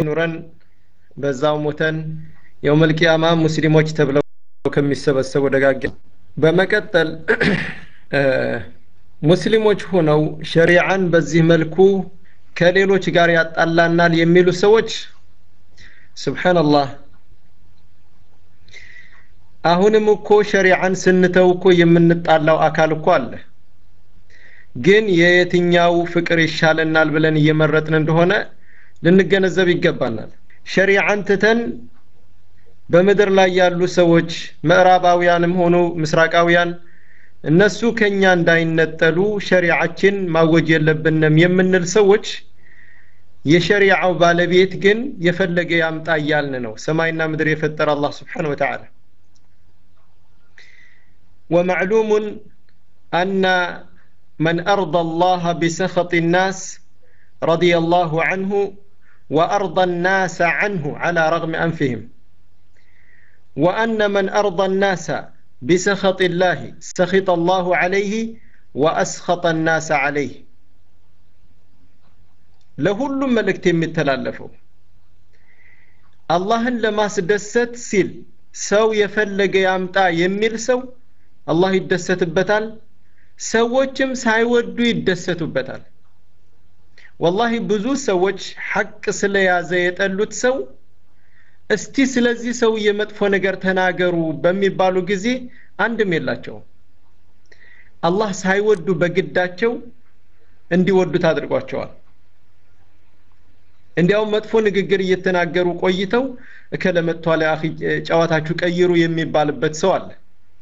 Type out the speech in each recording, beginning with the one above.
ኑረን በዛው ሞተን የውመል ቂያማ ሙስሊሞች ተብለው ከሚሰበሰቡ ደጋግ በመቀጠል ሙስሊሞች ሆነው ሸሪዓን በዚህ መልኩ ከሌሎች ጋር ያጣላናል የሚሉ ሰዎች ስብሓንላህ አሁንም እኮ ሸሪዓን ስንተው እኮ የምንጣላው አካል እኮ አለ ግን የየትኛው ፍቅር ይሻለናል ብለን እየመረጥን እንደሆነ ልንገነዘብ ይገባናል ሸሪዓን ትተን በምድር ላይ ያሉ ሰዎች ምዕራባውያንም ሆኑ ምስራቃውያን እነሱ ከኛ እንዳይነጠሉ ሸሪዓችን ማወጅ የለብንም የምንል ሰዎች የሸሪዓው ባለቤት ግን የፈለገ ያምጣ እያልን ነው ሰማይና ምድር የፈጠረ አላህ ስብሓን ወተዓላ ومعلوم أن من أرضى الله بسخط الناس رضي الله عنه وأرضى الناس عنه على رغم أنفهم وأن من أرضى الناس بسخط الله سخط الله عليه وأسخط الناس عليه ለሁሉም መልእክት የሚተላለፈው አላህን ለማስደሰት ሲል ሰው የፈለገ ያምጣ የሚል ሰው አላህ ይደሰትበታል ሰዎችም ሳይወዱ ይደሰቱበታል ወላሂ ብዙ ሰዎች ሐቅ ስለያዘ የጠሉት ሰው እስቲ ስለዚህ ሰውዬ መጥፎ ነገር ተናገሩ በሚባሉ ጊዜ አንድም የላቸውም አላህ ሳይወዱ በግዳቸው እንዲወዱት አድርጓቸዋል እንዲያውም መጥፎ ንግግር እየተናገሩ ቆይተው እከለመጥቷል አኺ ጨዋታችሁ ቀይሩ የሚባልበት ሰው አለ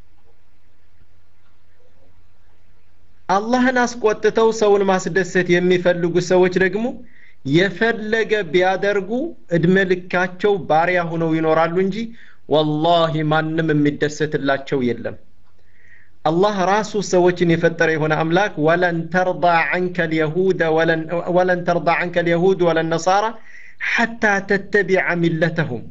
አላህን አስቆጥተው ሰውን ማስደሰት የሚፈልጉ ሰዎች ደግሞ የፈለገ ቢያደርጉ እድሜ ልካቸው ባሪያ ሆነው ይኖራሉ እንጂ ወላሂ ማንም የሚደሰትላቸው የለም አላህ ራሱ ሰዎችን የፈጠረ የሆነ አምላክ ወለን ተርዳ ዐንከ ልየሁድ ወለን ተርዳ ዐንከ ልየሁድ ወለን ነሳራ ሐታ ተተቢዐ ሚለተሁም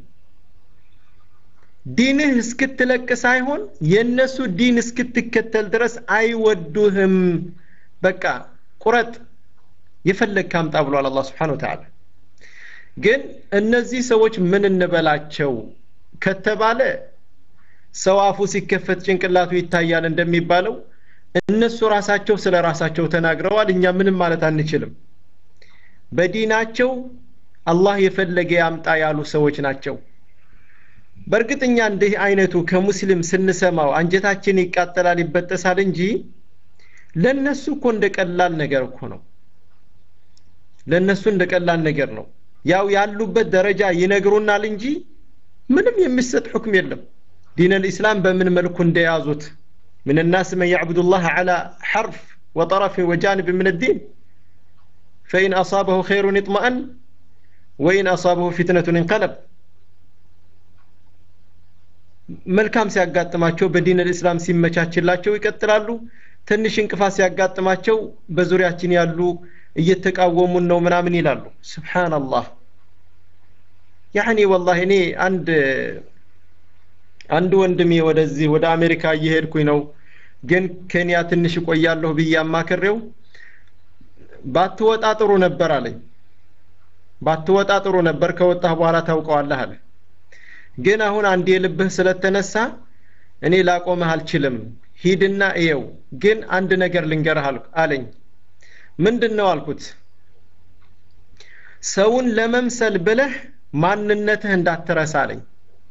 ዲንህ እስክትለቅ ሳይሆን የእነሱ ዲን እስክትከተል ድረስ አይወዱህም በቃ ቁረጥ የፈለግ ካምጣ ብሏል አላህ ስብሓን ወተዓላ ግን እነዚህ ሰዎች ምን እንበላቸው ከተባለ ሰው አፉ ሲከፈት ጭንቅላቱ ይታያል እንደሚባለው እነሱ ራሳቸው ስለ ራሳቸው ተናግረዋል እኛ ምንም ማለት አንችልም በዲናቸው አላህ የፈለገ ያምጣ ያሉ ሰዎች ናቸው በእርግጥኛ እንዲህ አይነቱ ከሙስሊም ስንሰማው አንጀታችን ይቃጠላል ይበጠሳል እንጂ ለነሱ እኮ እንደ ቀላል ነገር እኮ ነው ለነሱ እንደ ቀላል ነገር ነው ያው ያሉበት ደረጃ ይነግሩናል እንጂ ምንም የሚሰጥ ሁክም የለም ዲን الإسلام በምን መልኩ እንደያዙት من الناس من يعبد الله على حرف وطرف وجانب من الدين فإن أصابه خير اطمأن وإن أصابه فتنة انقلب መልካም ሲያጋጥማቸው በዲን الإسلام ሲመቻችላቸው ይቀጥላሉ ትንሽ እንቅፋት ሲያጋጥማቸው በዙሪያችን ያሉ እየተቃወሙን ነው ምናምን ይላሉ ስብሓንላህ ያኒ ወላሂ እኔ አንድ አንድ ወንድሜ ወደዚህ ወደ አሜሪካ እየሄድኩኝ ነው ግን ኬንያ ትንሽ እቆያለሁ ብዬ አማክሬው ባትወጣ ጥሩ ነበር አለኝ ባትወጣ ጥሩ ነበር ከወጣህ በኋላ ታውቀዋለህ አለ ግን አሁን አንድ የልብህ ስለተነሳ እኔ ላቆምህ አልችልም ሂድና እየው ግን አንድ ነገር ልንገርህ አለኝ ምንድን ነው አልኩት ሰውን ለመምሰል ብለህ ማንነትህ እንዳትረሳ አለኝ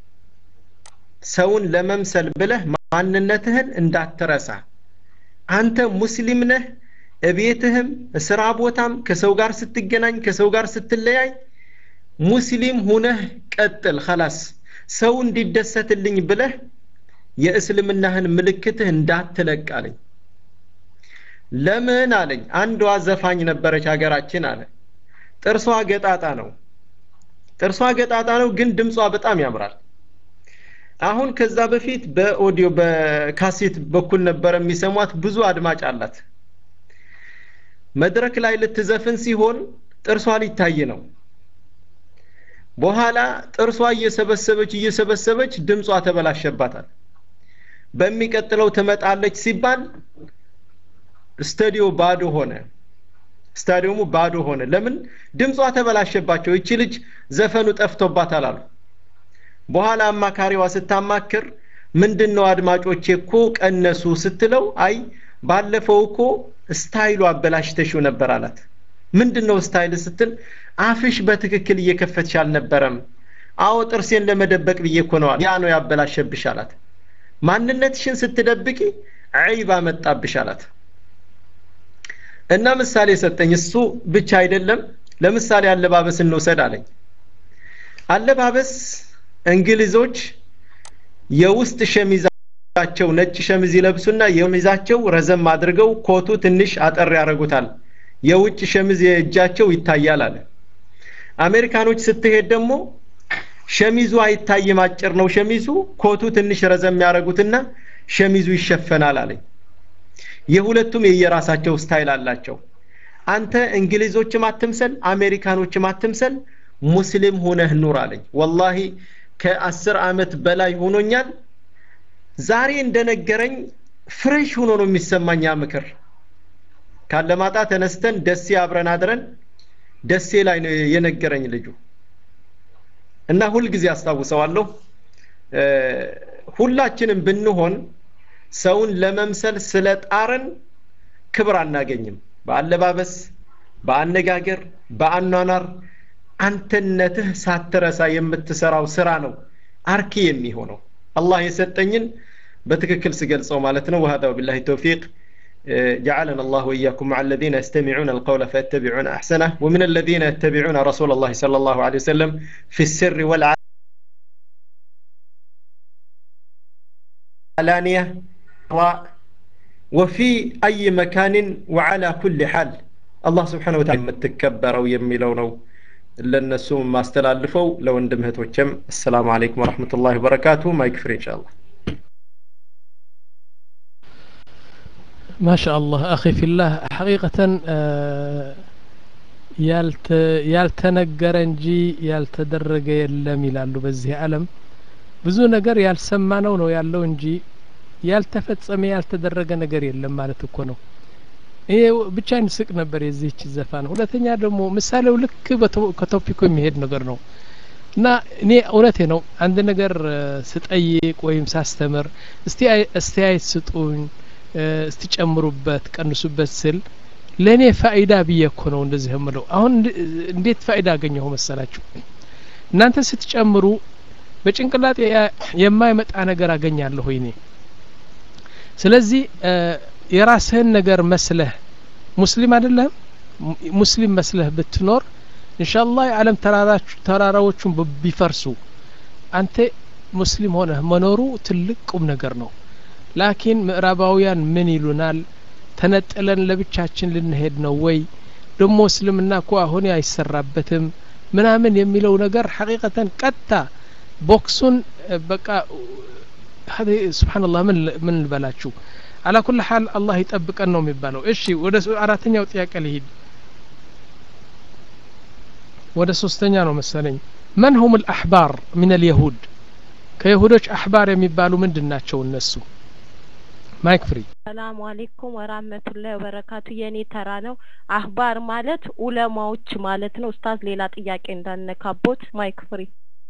ሰውን ለመምሰል ብለህ ማንነትህን እንዳትረሳ አንተ ሙስሊም ነህ እቤትህም ስራ ቦታም ከሰው ጋር ስትገናኝ ከሰው ጋር ስትለያይ ሙስሊም ሁነህ ቀጥል خلاص ሰው እንዲደሰትልኝ ብለህ የእስልምናህን ምልክትህ እንዳትለቅ አለኝ ለምን አለኝ አንዷ ዘፋኝ ነበረች ሀገራችን አለ ጥርሷ ገጣጣ ነው ጥርሷ ገጣጣ ነው ግን ድምጿ በጣም ያምራል አሁን ከዛ በፊት በኦዲዮ በካሴት በኩል ነበረ የሚሰሟት ብዙ አድማጭ አላት መድረክ ላይ ልትዘፍን ሲሆን ጥርሷ ሊታይ ነው በኋላ ጥርሷ እየሰበሰበች እየሰበሰበች ድምጿ ተበላሸባታል በሚቀጥለው ትመጣለች ሲባል ስተዲዮ ባዶ ሆነ ስታዲየሙ ባዶ ሆነ ለምን ድምጿ ተበላሸባቸው ይቺ ልጅ ዘፈኑ ጠፍቶባታል አሉ በኋላ አማካሪዋ ስታማክር ምንድን ነው አድማጮቼ እኮ ቀነሱ ስትለው አይ ባለፈው እኮ ስታይሉ አበላሽተሽው ነበር አላት ምንድን ነው ስታይል ስትል አፍሽ በትክክል እየከፈትሽ አልነበረም አዎ ጥርሴን ለመደበቅ ብዬ እኮ ነዋል ያ ነው ያበላሸብሽ አላት ማንነትሽን ስትደብቂ ዐይብ አመጣብሽ አላት እና ምሳሌ ሰጠኝ እሱ ብቻ አይደለም ለምሳሌ አለባበስ እንውሰድ አለኝ አለባበስ እንግሊዞች የውስጥ ሸሚዛቸው ነጭ ሸሚዝ ይለብሱና የሚዛቸው ረዘም አድርገው ኮቱ ትንሽ አጠር ያደርጉታል የውጭ ሸሚዝ የእጃቸው ይታያል አለ አሜሪካኖች ስትሄድ ደግሞ ሸሚዙ አይታይም አጭር ነው ሸሚዙ ኮቱ ትንሽ ረዘም ያደርጉትና ሸሚዙ ይሸፈናል አለኝ የሁለቱም የየራሳቸው ስታይል አላቸው አንተ እንግሊዞችም አትምሰል አሜሪካኖችም አትምሰል ሙስሊም ሆነህ ኑር አለኝ ወላሂ ከአስር አመት በላይ ሆኖኛል ዛሬ እንደነገረኝ ፍሬሽ ሆኖ ነው የሚሰማኝ ያ ምክር ካለማጣ ተነስተን ደሴ አብረን አድረን ደሴ ላይ ነው የነገረኝ ልጁ እና ሁልጊዜ አስታውሰዋለሁ ሁላችንም ብንሆን ሰውን ለመምሰል ስለ ጣርን ክብር አናገኝም በአለባበስ በአነጋገር በአኗኗር አንተነትህ ሳትረሳ የምትሰራው ስራ ነው አርኪ የሚሆነው አላህ የሰጠኝን በትክክል ስገልጸው ማለት ነው وهذا وبالله التوفيق جعلنا الله وإياكم مع الذين يستمعون القول فيتبعون أحسنه ومن الذين يتبعون رسول الله صلى الله عليه وسلم في السر والعلانية وفي أي مكان وعلى كل حال الله سبحانه وتعالى متكبر أو يميلو ነው ለነሱ ማስተላልፈው ለወንድም እህቶችም አሰላሙ አለይኩም ወራህመቱላሂ ወበረካቱ ማይክ ፍሪ ኢንሻአላህ ما شاء الله أخي في الله حقيقة ያልተነገረ እንጂ ያልተደረገ የለም ይላሉ በዚህ ዓለም ብዙ ነገር ያልሰማነው ነው ያለው እንጂ ያልተፈጸመ ያልተደረገ ነገር የለም ማለት እኮ ነው ይሄ ብቻ እንስቅ ነበር የዚህች ዘፋን ሁለተኛ ደግሞ ምሳሌው ልክ ከቶፒኩ የሚሄድ ነገር ነው እና እኔ እውነቴ ነው አንድ ነገር ስጠይቅ ወይም ሳስተምር እስቲ አስተያየት ስጡኝ እስቲ ጨምሩበት ቀንሱበት ስል ለእኔ ፋይዳ ብዬ እኮ ነው እንደዚህ የምለው አሁን እንዴት ፋይዳ አገኘሁ መሰላችሁ እናንተ ስትጨምሩ በጭንቅላት የማይመጣ ነገር አገኛለሁ እኔ ስለዚህ የራስህን ነገር መስለህ ሙስሊም አይደለም ሙስሊም መስለህ ብትኖር ኢንሻአላህ የዓለም ተራራዎቹን ቢፈርሱ አንተ ሙስሊም ሆነህ መኖሩ ትልቅ ቁም ነገር ነው ላኪን ምዕራባውያን ምን ይሉናል ተነጥለን ለብቻችን ልንሄድ ነው ወይ ደግሞ እስልምና እኮ አሁን አይሰራበትም ምናምን የሚለው ነገር ሐቂቀተን ቀጥታ ቦክሱን በቃ ስብሓንላህ ምን ምን ልበላችሁ አላ ኩል ሓል አላህ ይጠብቀን ነው የሚባለው እሺ ወደ አራተኛው ጥያቄ ልሂድ ወደ ሶስተኛ ነው መሰለኝ መን ሁም ልአሕባር ምን ልየሁድ ከይሁዶች አሕባር የሚባሉ ምንድን ናቸው እነሱ ማይክ ፍሪ ሰላሙ አሌይኩም ወራህመቱላሂ ወበረካቱ የኔ ተራ ነው አህባር ማለት ኡለማዎች ማለት ነው ኡስታዝ ሌላ ጥያቄ እንዳነካቦት ማይክ ፍሪ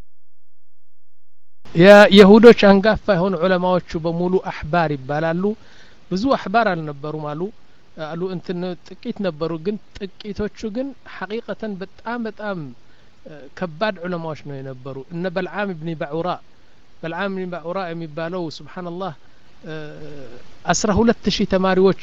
የይሁዶች አንጋፋ የሆኑ ዑለማዎቹ በሙሉ አሕባር ይባላሉ ብዙ አሕባር አልነበሩም አሉ አሉ እንትን ጥቂት ነበሩ ግን ጥቂቶቹ ግን ሐቂቀተን በጣም በጣም ከባድ ዑለማዎች ነው የነበሩ እነ በልዓም ብኒ ባዑራ በልዓም ብኒ ባዑራ የሚባለው ስብሓንላህ አስራ ሁለት ሺህ ተማሪዎች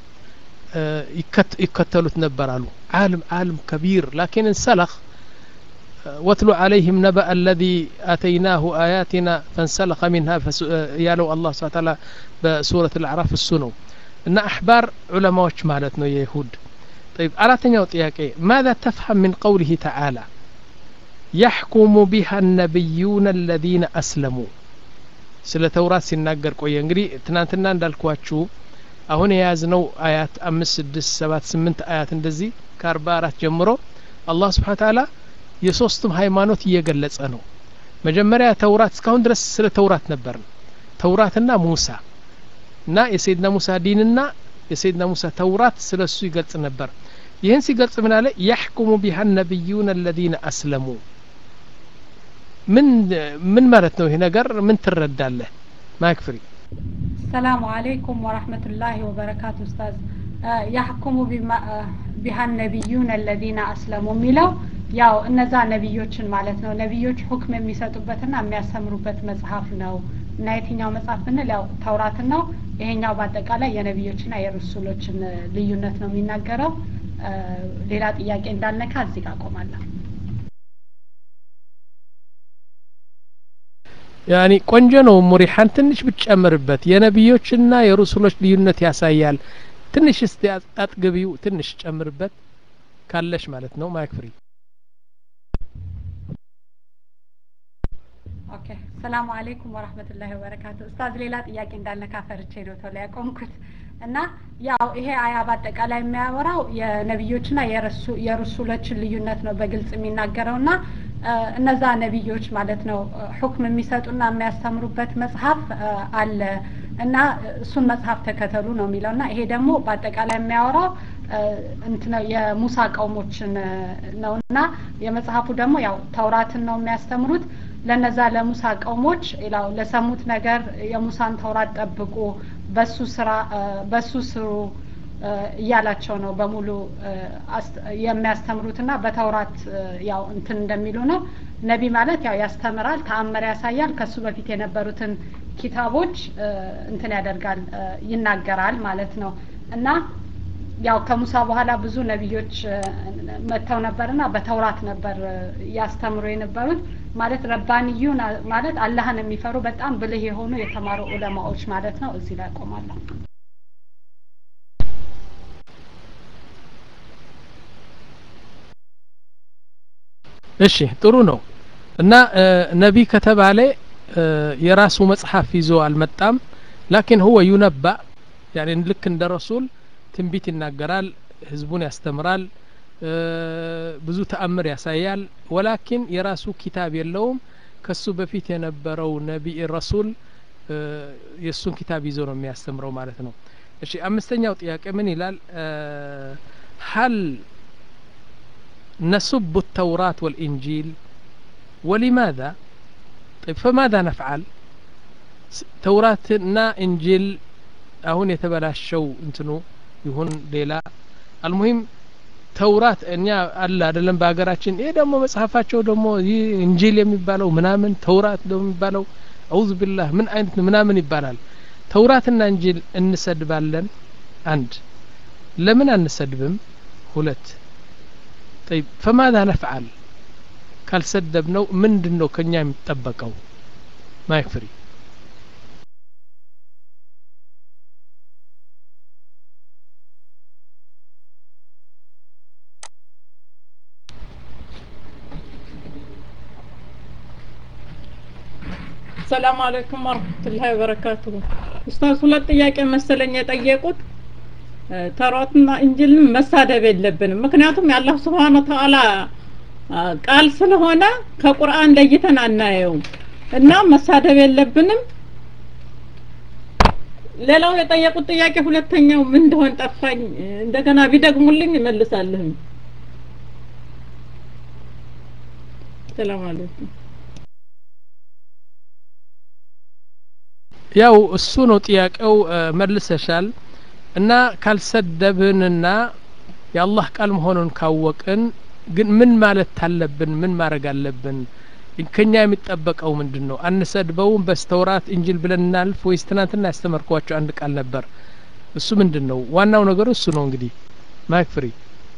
ይከተሉት ነበር አሉ ዓለም ዓለም ከቢር ላኪን እንሰለኽ واتل عليهم نبأ الذي آتيناه آياتنا فانسلخ منها يالو الله سبحانه وتعالى بسورة الأعراف السنو إن أحبار علماء مالتنا يهود طيب أراتني وطياكي ماذا تفهم من قوله تعالى يحكم بها النبيون الذين أسلموا ስለ ተውራት ሲናገር ቆየ እንግዲህ ትናንትና እንዳልኳችሁ አሁን የያዝነው አያት አምስት ስድስት ሰባት ስምንት አያት እንደዚህ ከአርባ አራት ጀምሮ አላህ ስብሓን ታላ የሶስቱም ሃይማኖት እየገለጸ ነው መጀመሪያ ተውራት እስካሁን ድረስ ስለ ተውራት ነበር ተውራትና ሙሳ እና የሰይድና ሙሳ ዲንና የሰይድና ሙሳ ተውራት ስለ እሱ ይገልጽ ነበር ይህን ሲገልጽ ምን አለ ያሕኩሙ ቢሃ ነቢዩን አለዚነ አስለሙ ምን ምን ማለት ነው ይሄ ነገር ምን ትረዳለህ ማይክ ፍሪ ሰላሙ አለይኩም ወራህመቱላሂ ወበረካቱ ኡስታዝ ያሕኩሙ ቢሃ ነቢዩን አለዚነ አስለሙ የሚለው ያው እነዛ ነቢዮችን ማለት ነው ነቢዮች ሁክም የሚሰጡበትና የሚያስተምሩበት መጽሐፍ ነው እና የትኛው መጽሐፍ ብንል ያው ተውራትን ነው ይሄኛው በአጠቃላይ የነቢዮችና የሩሱሎችን ልዩነት ነው የሚናገረው ሌላ ጥያቄ እንዳልነካ እዚህ ጋር ቆማለሁ ያኒ ቆንጆ ነው ሙሪሓን ትንሽ ብትጨምርበት የነቢዮችና የሩሱሎች ልዩነት ያሳያል ትንሽ እስቲ አጥግቢው ትንሽ ጨምርበት ካለሽ ማለት ነው ማይክ ፍሪ ኦኬ ሰላሙ አለይኩም ወራህመቱላሂ ወበረካቱ ኡስታዝ ሌላ ጥያቄ እንዳልነካ ፈርቼ ነው ቶሎ ያቆምኩት እና ያው ይሄ አያ በአጠቃላይ የሚያወራው የነቢዮችና የሩሱሎችን ልዩነት ነው በግልጽ የሚናገረው ና እነዛ ነቢዮች ማለት ነው ሁክም የሚሰጡና የሚያስተምሩበት መጽሐፍ አለ እና እሱን መጽሐፍ ተከተሉ ነው የሚለው እና ይሄ ደግሞ በአጠቃላይ የሚያወራው እንትነው የሙሳ ቀውሞችን ነው እና የመጽሐፉ ደግሞ ያው ተውራትን ነው የሚያስተምሩት ለነዛ ለሙሳ ቀውሞች ላው ለሰሙት ነገር የሙሳን ተውራት ጠብቁ በሱ ስራ በሱ ስሩ እያላቸው ነው በሙሉ የሚያስተምሩትና በተውራት ያው እንትን እንደሚሉ ነው ነቢ ማለት ያው ያስተምራል ተአምር ያሳያል ከሱ በፊት የነበሩትን ኪታቦች እንትን ያደርጋል ይናገራል ማለት ነው እና ያው ከሙሳ በኋላ ብዙ ነቢዮች መጥተው ነበርና በተውራት ነበር ያስተምሩ የነበሩት ማለት ረባንዩ ማለት አላህን የሚፈሩ በጣም ብልህ የሆኑ የተማሩ ዑለማዎች ማለት ነው እዚህ ላይ ቆማለሁ እሺ ጥሩ ነው እና ነቢ ከተባለ የራሱ መጽሐፍ ይዞ አልመጣም ላኪን ሁወ ዩነባ ያኔ ልክ እንደ ረሱል ትንቢት ይናገራል ህዝቡን ያስተምራል ብዙ ተአምር ያሳያል ወላኪን የራሱ ኪታብ የለውም ከሱ በፊት የነበረው ነቢይ ረሱል የእሱን ኪታብ ይዞ ነው የሚያስተምረው ማለት ነው እሺ አምስተኛው ጥያቄ ምን ይላል ሀል نسب التوراة والإنجيل ولماذا طيب فماذا نفعل ተውራትና እንጂል አሁን የተበላሸው እንትኑ ይሁን ሌላ አልሙሂም ተውራት እኛ አለ አይደለም በሀገራችን ይሄ ደግሞ መጽሐፋቸው ደግሞ ይህ እንጂል የሚባለው ምናምን ተውራት ደግሞ የሚባለው አውዝ ቢላህ ምን አይነት ምናምን ይባላል ተውራትና እንጂል እንሰድባለን አንድ ለምን አንሰድብም ሁለት طيب فماذا نفعل ካልሰደብነው ምንድን ነው ከኛ የሚጠበቀው ማይክ ፍሪ ሰላም አለይኩም ወረህመቱላሂ ወበረካቱሁ ኡስታዝ ሁለት ጥያቄ መሰለኝ የጠየቁት ተውራትና እንጅልን መሳደብ የለብንም ምክንያቱም የአላህ ስብሓን ተዓላ ቃል ስለሆነ ከቁርአን ለይተን አናየውም እና መሳደብ የለብንም ሌላው የጠየቁት ጥያቄ ሁለተኛው ምን እንደሆን ጠፋኝ እንደገና ቢደግሙልኝ እመልሳለሁኝ ሰላም አለይኩም ያው እሱ ነው ጥያቄው መልሰሻል እና ካልሰደብንና የአላህ ቃል መሆኑን ካወቅን ግን ምን ማለት አለብን ምን ማድረግ አለብን ከኛ የሚጠበቀው ምንድን ነው አንሰድበውም በስተውራት እንጅል ብለን እናልፍ ወይስ ትናንትና ያስተመርኳቸው አንድ ቃል ነበር እሱ ምንድን ነው ዋናው ነገሩ እሱ ነው እንግዲህ ማይክ ፍሪ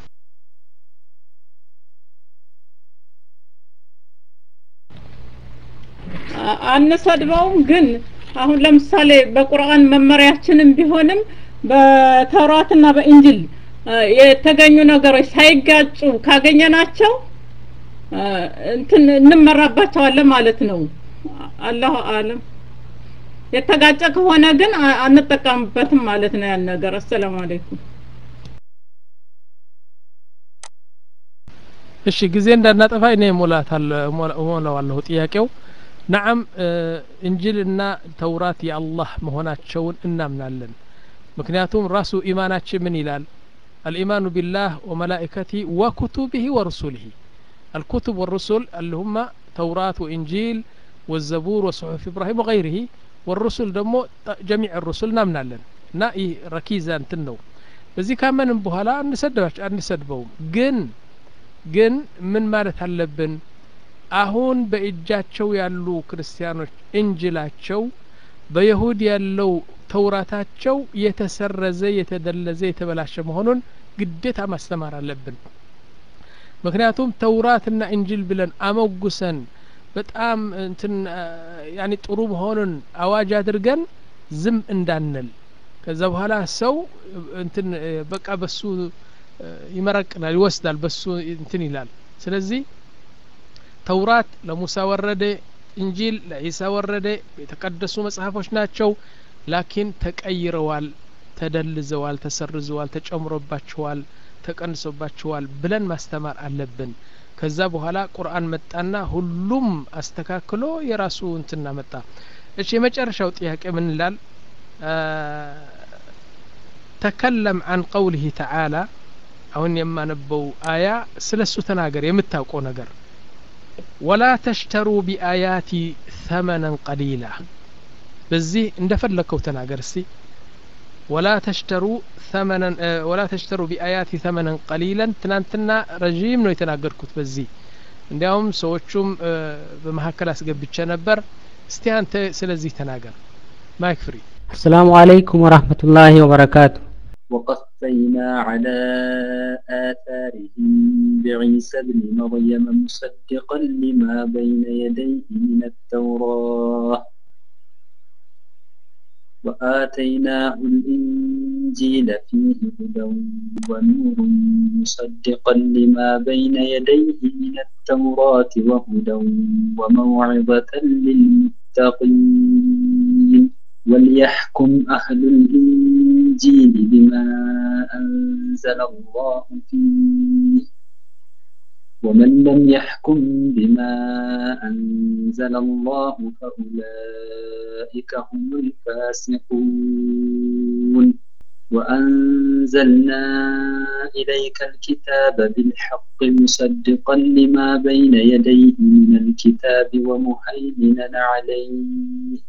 አንሰድበውም ግን አሁን ለምሳሌ በቁርአን መመሪያችንም ቢሆንም በተውራትና በእንጅል የተገኙ ነገሮች ሳይጋጩ ካገኘናቸው እንትን እንመራባቸዋለን ማለት ነው አላሁ አለም የተጋጨ ከሆነ ግን አንጠቀምበትም ማለት ነው ያን ነገር አሰላሙ አለይኩም እሺ ጊዜ እንዳናጠፋ እኔ ሞላዋለሁ ጥያቄው ነዓም እንጅልና ተውራት የአላህ መሆናቸውን እናምናለን ምክንያቱም ራሱ ኢማናችን ምን ይላል الإيمان بالله وملائكته وكتبه ورسله الكتب والرسل اللي هم توراة وإنجيل والزبور وصحف إبراهيم وغيره والرسل دمو جميع الرسل نامنا لن نا إيه ركيزة انتنو በዚህ ካመንም በኋላ አንሰድባቸው አንሰድበውም ግን ግን ምን ማለት አለብን አሁን በእጃቸው ያሉ ክርስቲያኖች እንጅላቸው በይሁድ ያለው ተውራታቸው የተሰረዘ የተደለዘ የተበላሸ መሆኑን ግዴታ ማስተማር አለብን ምክንያቱም ተውራትና እንጅል ብለን አመጉሰን በጣም እንትን ያኒ ጥሩ መሆኑን አዋጅ አድርገን ዝም እንዳንል ከዛ በኋላ ሰው እንትን በቃ በሱ ይመረቅናል ይወስዳል በሱ እንትን ይላል ስለዚህ ተውራት ለሙሳ ወረደ እንጂል ለኢሳ ወረደ የተቀደሱ መጽሐፎች ናቸው ላኪን ተቀይረዋል ተደልዘዋል ተሰርዘዋል ተጨምሮባቸዋል ተቀንሶባቸዋል ብለን ማስተማር አለብን ከዛ በኋላ ቁርአን መጣና ሁሉም አስተካክሎ የራሱ እንትና መጣ እሺ የመጨረሻው ጥያቄ ምን ይላል ተከለም አን ቀውሊህ ተዓላ አሁን የማነበው አያ ስለ እሱ ተናገር የምታውቀው ነገር ወላ ተሽተሩ ቢአያቲ ተመነን ቀሊላ በዚህ እንደፈለግከው ተናገር እስቲ ወላ ተሽተሩ ثمنا ወላ ተሽተሩ ቢአያቲ ተመነን ቀሊለን ትናንትና ረዥም ነው የተናገርኩት በዚህ እንዲያውም ሰዎቹም በመካከል አስገብቼ ነበር እስቲ አንተ ስለዚህ ተናገር ማይክ ፍሪ السلام عليكم ورحمة الله وبركاته وقفينا على آثارهم بعيسى ابن مريم مصدقا لما بين يديه من التوراة وآتيناه الإنجيل فيه هدى ونور مصدقا لما بين يديه من التوراة وهدى وموعظة للمتقين وليحكم أهل الإنجيل بما أنزل الله فيه ومن لم يحكم بما أنزل الله فأولئك هم الفاسقون وأنزلنا إليك الكتاب بالحق مصدقا لما بين يديه من الكتاب ومهيمنا عليه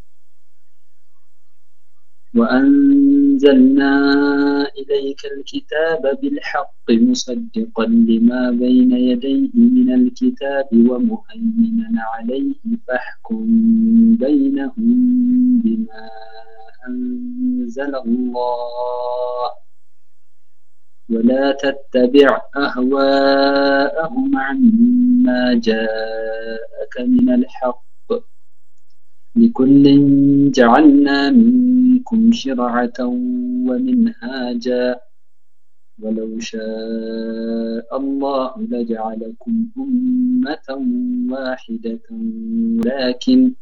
وأنزلنا إليك الكتاب بالحق مصدقا لما بين يديه من الكتاب ومهيمنا عليه فاحكم بينهم بما أنزل الله ولا تتبع أهواءهم عما جاءك من الحق لكل جعلنا منكم شرعة ومنهاجا ولو شاء الله لجعلكم أمة واحدة ولكن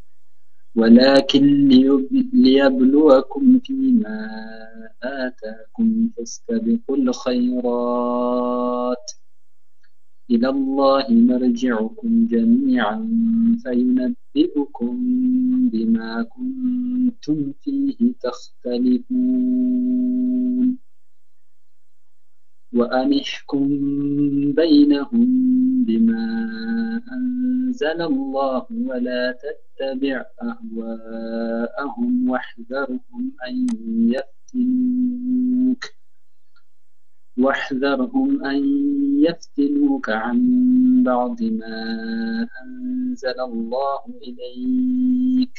ولكن ليبلوكم فيما آتاكم فاستبقوا الخيرات إلى الله مرجعكم جميعا فينبئكم بما كنتم فيه تختلفون وأن احكم بينهم بما أنزل الله ولا تتبع أهواءهم واحذرهم أن يفتنوك واحذرهم أن يفتنوك عن بعض ما أنزل الله إليك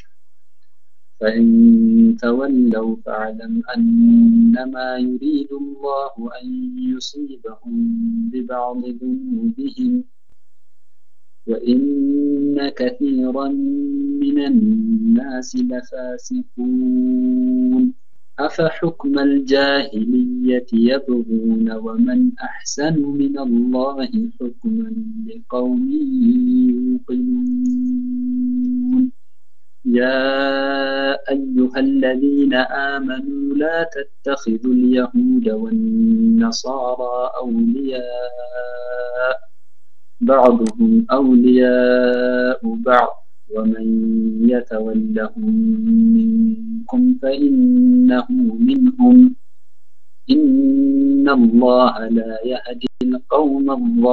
فإن تولوا فاعلم أنما يريد الله أن يصيبهم ببعض ذنوبهم وإن كثيرا من الناس لفاسقون أفحكم الجاهلية يبغون ومن أحسن من الله حكما لقوم يوقنون يا أيها الذين آمنوا لا تتخذوا اليهود والنصارى أولياء بعضهم أولياء بعض ومن يتولهم منكم فإنه منهم إن الله لا يهدي القوم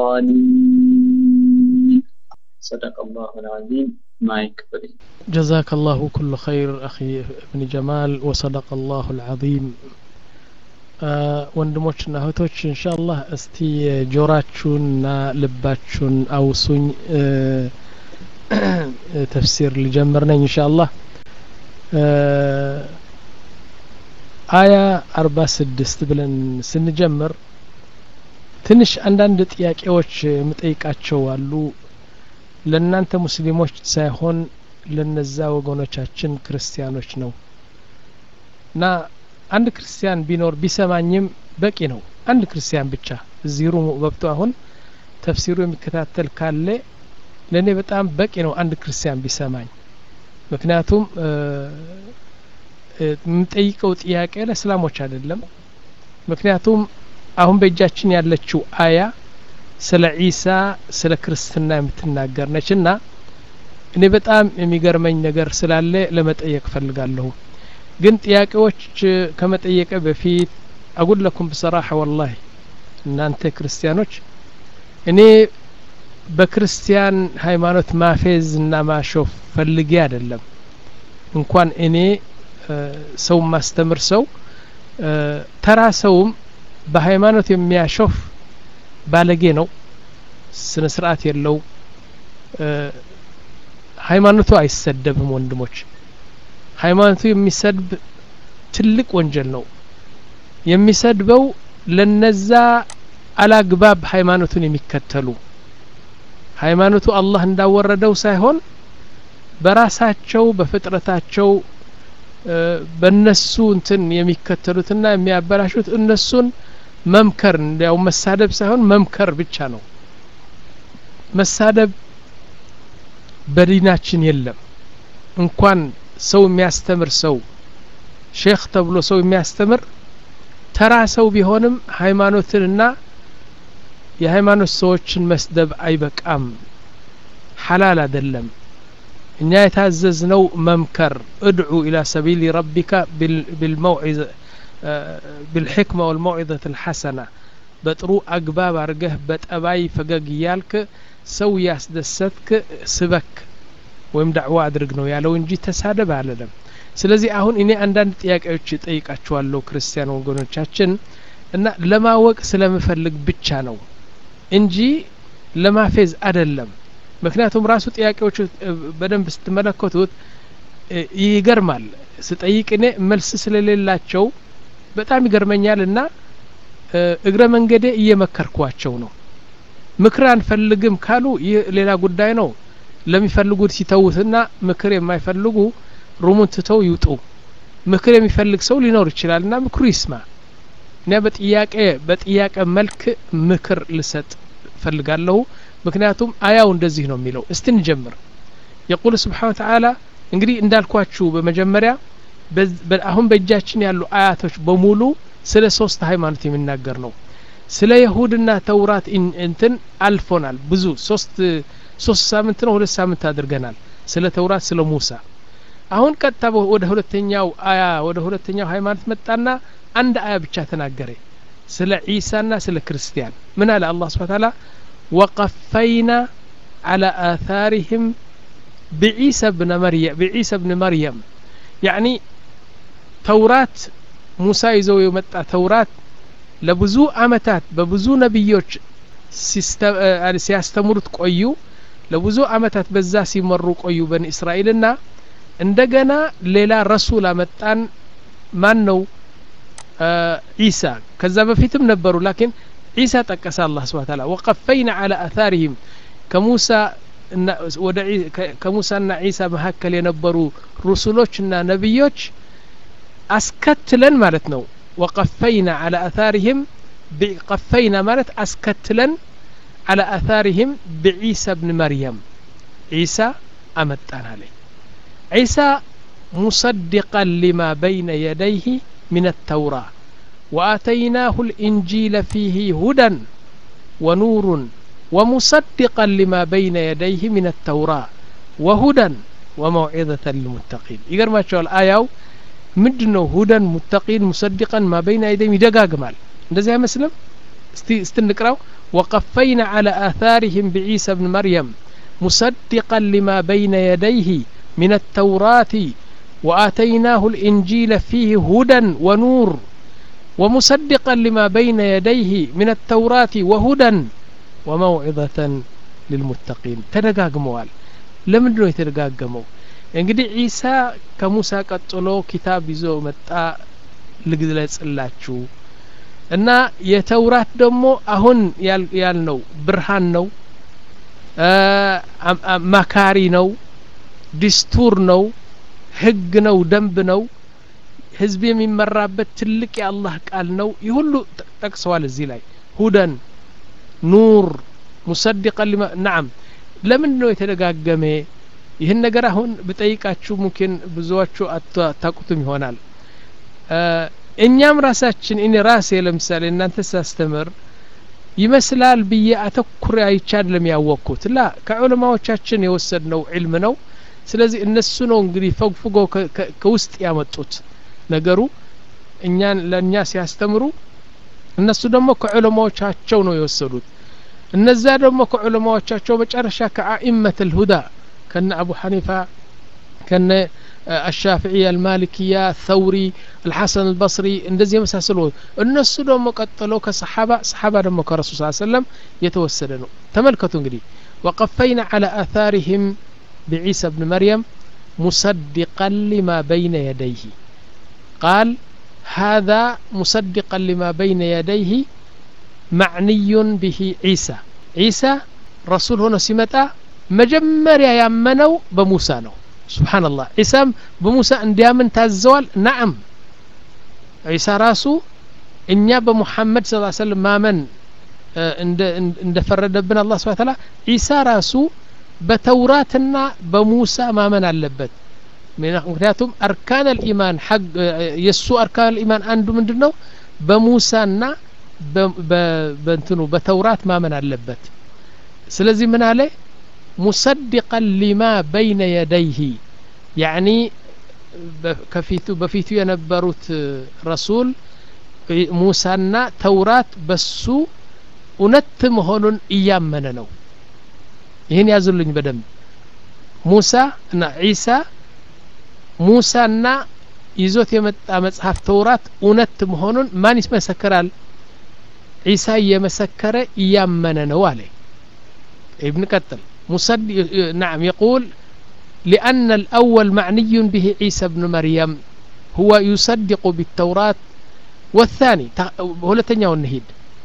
الظالمين صدق الله العظيم ማይክ ፍሪ ጀዛከ ላሁ ኩሉ ኸይር አኺ እብኒ ጀማል ወሰደቀ ላሁ ልዓዚም ወንድሞችና እህቶች እንሻአላህ እስቲ ጆራችሁንና ልባችሁን አውሱኝ ተፍሲር ልጀምር ነኝ እንሻአላህ አያ አርባ ስድስት ብለን ስንጀምር ትንሽ አንዳንድ ጥያቄዎች የምጠይቃቸው አሉ ለእናንተ ሙስሊሞች ሳይሆን ለነዛ ወገኖቻችን ክርስቲያኖች ነው እና አንድ ክርስቲያን ቢኖር ቢሰማኝም በቂ ነው አንድ ክርስቲያን ብቻ እዚህ ሩሙ ገብቶ አሁን ተፍሲሩ የሚከታተል ካለ ለእኔ በጣም በቂ ነው አንድ ክርስቲያን ቢሰማኝ ምክንያቱም የምጠይቀው ጥያቄ ለእስላሞች አይደለም ምክንያቱም አሁን በእጃችን ያለችው አያ ስለ ዒሳ ስለ ክርስትና የምትናገር ነች እና እኔ በጣም የሚገርመኝ ነገር ስላለ ለመጠየቅ ፈልጋለሁ ግን ጥያቄዎች ከመጠየቀ በፊት አጉል ለኩም ብሰራሐ ወላሂ እናንተ ክርስቲያኖች እኔ በክርስቲያን ሃይማኖት ማፌዝ እና ማሾፍ ፈልጌ አይደለም እንኳን እኔ ሰው ማስተምር ሰው ተራ ሰውም በሃይማኖት የሚያሾፍ ባለጌ ነው ስነ ስርዓት የለው ሃይማኖቱ አይሰደብም ወንድሞች ሃይማኖቱ የሚሰድብ ትልቅ ወንጀል ነው የሚሰድበው ለነዛ አላግባብ ሃይማኖቱን የሚከተሉ ሃይማኖቱ አላህ እንዳወረደው ሳይሆን በራሳቸው በፍጥረታቸው በነሱ እንትን የሚከተሉትና የሚያበላሹት እነሱን መምከር እንዲያው መሳደብ ሳይሆን መምከር ብቻ ነው መሳደብ በዲናችን የለም እንኳን ሰው የሚያስተምር ሰው ሼክ ተብሎ ሰው የሚያስተምር ተራ ሰው ቢሆንም ሃይማኖትንና የሃይማኖት ሰዎችን መስደብ አይበቃም ሐላል አይደለም እኛ የታዘዝነው መምከር እድዑ ኢላ ሰቢሊ ረቢካ ቢልመውዒዘ بالحكمة والموعظة الحسنة በጥሩ አግባብ አርገህ በጠባይ ፈገግ እያልክ ሰው ያስደሰትክ ስበክ ወይም ዳዕዋ አድርግ ነው ያለው እንጂ ተሳደብ አለለም ስለዚህ አሁን እኔ አንዳንድ ጥያቄዎች ጠይቃችኋለሁ ክርስቲያን ወገኖቻችን እና ለማወቅ ስለምፈልግ ብቻ ነው እንጂ ለማፌዝ አደለም ምክንያቱም ራሱ ጥያቄዎቹ በደንብ ስትመለከቱት ይገርማል ስጠይቅ እኔ መልስ ስለሌላቸው በጣም ይገርመኛል እና እግረ መንገዴ እየመከርኳቸው ነው ምክር አንፈልግም ካሉ ይህ ሌላ ጉዳይ ነው ለሚፈልጉት ሲተውትና ምክር የማይፈልጉ ሩሙን ትተው ይውጡ ምክር የሚፈልግ ሰው ሊኖር ይችላል እና ምክሩ ይስማ እኔ በጥያቄ በጥያቄ መልክ ምክር ልሰጥ ፈልጋለሁ ምክንያቱም አያው እንደዚህ ነው የሚለው እስቲ እንጀምር የቁል ስብሓን ተዓላ እንግዲህ እንዳልኳችሁ በመጀመሪያ አሁን በእጃችን ያሉ አያቶች በሙሉ ስለ ሶስት ሃይማኖት የሚናገር ነው ስለ የሁድና ተውራት እንትን አልፎናል ብዙ ሶስት ሶስት ሳምንት ነው ሁለት ሳምንት አድርገናል ስለ ተውራት ስለ ሙሳ አሁን ቀጥታ ወደ ሁለተኛው አያ ወደ ሁለተኛው ሃይማኖት መጣና አንድ አያ ብቻ ተናገረ ስለ ዒሳና ስለ ክርስቲያን ምን አለ አላህ ስብሓ ታላ ወቀፈይና على آثارهم بعيسى بن مريم بعيسى بن مريم يعني ተውራት ሙሳ ይዘው የመጣ ተውራት ለብዙ አመታት በብዙ ነቢዮች ሲያስተምሩት ቆዩ ለብዙ አመታት በዛ ሲመሩ ቆዩ በን እስራኤልና እንደገና ሌላ ረሱል አመጣን ማን ነው ዒሳ ከዛ በፊትም ነበሩ ላኪን ዒሳ ጠቀሰ አላህ ስብሓ ታላ ወቀፈይና አላ አታሪህም ከሙሳ ከሙሳና ዒሳ መካከል የነበሩ ሩሱሎችና ነቢዮች አስከትለን ማለት ነው ወቀፈይና አላ አታሪህም ቀፈይና ማለት አስከትለን አላ አታሪህም ብዒሳ ብን መርየም ዒሳ አመጣን አለ ዒሳ ሙሰድቀን ሊማ በይነ የደይህ من التوراة وآتيناه الإنجيل فيه هدى ونور ومصدقا لما بين يديه من التوراة وهدى وموعظة للمتقين يقر ما شاء الآية ምንድን ነው ሁደን ሙተቂን ሙሰዲቀን ማ በይነ አይደይም ይደጋግማል እንደዚህ አይመስልም እስቲ እስትንቅራው ወቀፈይና على آثارهم بعيسى بن مريم مصدقا لما بين يديه من التوراة وآتيناه الإنجيل فيه هدى ونور ومصدقا لما بين يديه من التوراة وهدى وموعظة للمتقين تدقاقموال لمن ነው የተደጋገመው እንግዲህ ዒሳ ከሙሳ ቀጥሎ ኪታብ ይዞ መጣ ልግለጽላችሁ እና የተውራት ደግሞ አሁን ያልነው ብርሃን ነው መካሪ ነው ዲስቱር ነው ህግ ነው ደንብ ነው ህዝብ የሚመራበት ትልቅ የአላህ ቃል ነው ይህ ሁሉ ጠቅሰዋል እዚህ ላይ ሁደን ኑር ሙሰዲቀን ሊማ ናም ለምንድ ነው የተደጋገመ ይህን ነገር አሁን ብጠይቃችሁ ሙኪን ብዙዎቹ አታቁትም ይሆናል እኛም ራሳችን እኔ ራሴ ለምሳሌ እናንተ ሳስተምር ይመስላል ብዬ አተኩሬ አይቼ አይደለም ያወቅኩት ላ ከዑለማዎቻችን የወሰድነው ዒልም ነው ስለዚህ እነሱ ነው እንግዲህ ፈግፍጎ ከውስጥ ያመጡት ነገሩ እኛን ለእኛ ሲያስተምሩ እነሱ ደግሞ ከዑለማዎቻቸው ነው የወሰዱት እነዛ ደግሞ ከዑለማዎቻቸው መጨረሻ ከአኢመት ልሁዳ ከነ አቡ ሐኒፋ ከነ الشافعية المالكية الثوري الحسن البصري እንደዚህ የመሳሰሉ እነሱ ደግሞ ቀጥሎ ከሰሓባ ሰሓባ ደግሞ ከረሱል ስ ሰለም የተወሰደ ነው ተመልከቱ እንግዲህ وقفينا على آثارهم بعيسى بن مريم مصدقا لما بين يديه قال هذا مصدقا لما بين يديه معني به عيسى عيسى رسول هنا سمتا مجمر يامنوا بموسى ነው سبحان الله عيسى بموسى እንዲያምን ታዘዋል نعم عيسى ራሱ እኛ በሙሐመድ ስ ሰለም ማመን እንደፈረደብን አላህ ስብሐ ተዓላ ዒሳ ራሱ በተውራትና በሙሳ ማመን አለበት ምክንያቱም አርካን ልኢማን የእሱ አርካን ልኢማን አንዱ ምንድን ነው በሙሳና በእንትኑ በተውራት ማመን አለበት ስለዚህ ምን አለ ሙሰድቀን ሊማ በይነ የደይህ ያኒ ከፊቱ በፊቱ የነበሩት ረሱል ሙሳና ተውራት በሱ እውነት መሆኑን እያመነ ነው ይህን ያዙልኝ በደንብ ሙሳ እና ዒሳ ሙሳና ይዞት የመጣ መጽሐፍ ተውራት እውነት መሆኑን ማን ይመሰክራል ዒሳ እየመሰከረ እያመነ ነው አለ ابن قتل مصد نعم يقول لأن الأول معني به عيسى بن مريم هو يصدق بالتوراة والثاني هلتنيا والنهيد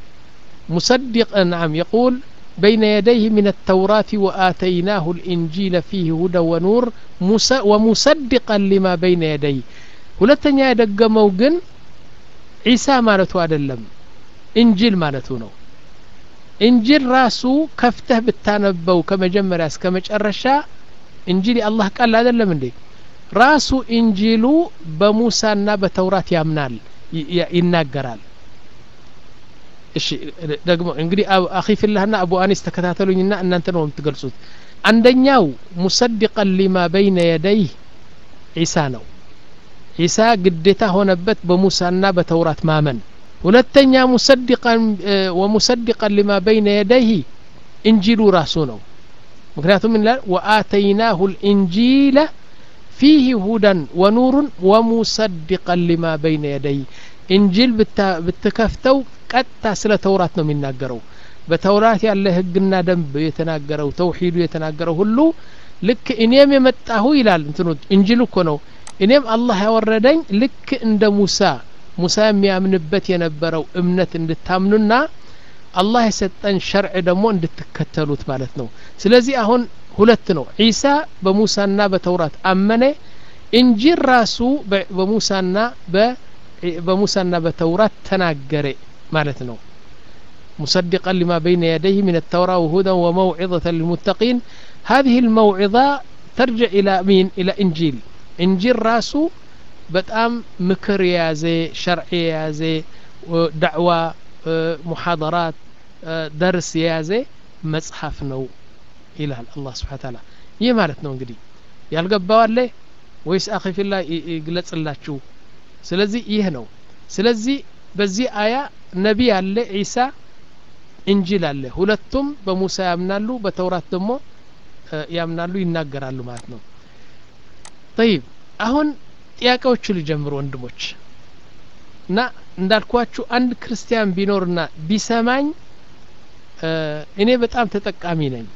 مصدق نعم يقول بين يديه من التوراة وآتيناه الإنجيل فيه هدى ونور ومصدقا لما بين يديه ሁለተኛ የደገመው ግን ዒሳ ማለቱ አይደለም እንጂል ማለቱ ነው እንጂል ራሱ ከፍተህ ብታነበው ከመጀመሪያ እስከ መጨረሻ እንጂል የአላህ ቃል አይደለም እንዴ ራሱ እንጂሉ በሙሳና በተውራት ያምናል ይናገራል እሺ ደግሞ እንግዲህ አኺ ፊላህና አቡ አኒስ ተከታተሉኝና እናንተ ነው የምትገልጹት አንደኛው ሙሰድቀን ሊማ በይነ የደይህ ዒሳ ነው ዒሳ ግዴታ ሆነበት በሙሳና በተውራት ማመን ሁለተኛ ሙሰድቀን ወሙሰድቀን ሊማ በይነ የደይህ እንጂሉ ራሱ ነው ምክንያቱም ምን ይላል ወአተይናሁ ልእንጂለ ፊህ ሁደን ወኑሩን ወሙሰድቀን ሊማ በይነ የደይህ እንጂል ብትከፍተው ቀጥታ ስለ ተውራት ነው የሚናገረው በተውራት ያለ ህግና ደንብ የተናገረው ተውሂዱ የተናገረው ሁሉ ልክ እኔም የመጣሁ ይላል እንትኑ እንጂል እኮ ነው እኔም አላህ ያወረደኝ ልክ እንደ ሙሳ ሙሳ የሚያምንበት የነበረው እምነት እንድታምኑና አላህ የሰጠን ሸርዕ ደግሞ እንድትከተሉት ማለት ነው ስለዚህ አሁን ሁለት ነው ዒሳ በሙሳና በተውራት አመነ እንጂል ራሱ በሙሳና በሙሳና በተውራት ተናገረ ማለት ነው مصدقا لما بين يديه من التوراة وهدى وموعظة للمتقين هذه الموعظة ترجع إلى مين إلى إنجيل إنجيل راسو በጣም ምክር የያዘ ሸርዕ የያዘ ዳዕዋ ሙሓደራት ደርስ የያዘ መጽሐፍ ነው ይላል አላህ ስብሓን ታላ ይህ ማለት ነው እንግዲህ ያልገባው አለ ወይስ አኺፊላ ይግለጽላችሁ ስለዚህ ይህ ነው ስለዚህ በዚህ አያ ነቢ አለ ዒሳ እንጂል አለ ሁለቱም በሙሳ ያምናሉ በተውራት ደግሞ ያምናሉ ይናገራሉ ማለት ነው ጠይብ አሁን ጥያቄዎቹ ሊጀምሩ ወንድሞች እና እንዳልኳችሁ አንድ ክርስቲያን ቢኖርና ቢሰማኝ እኔ በጣም ተጠቃሚ ነኝ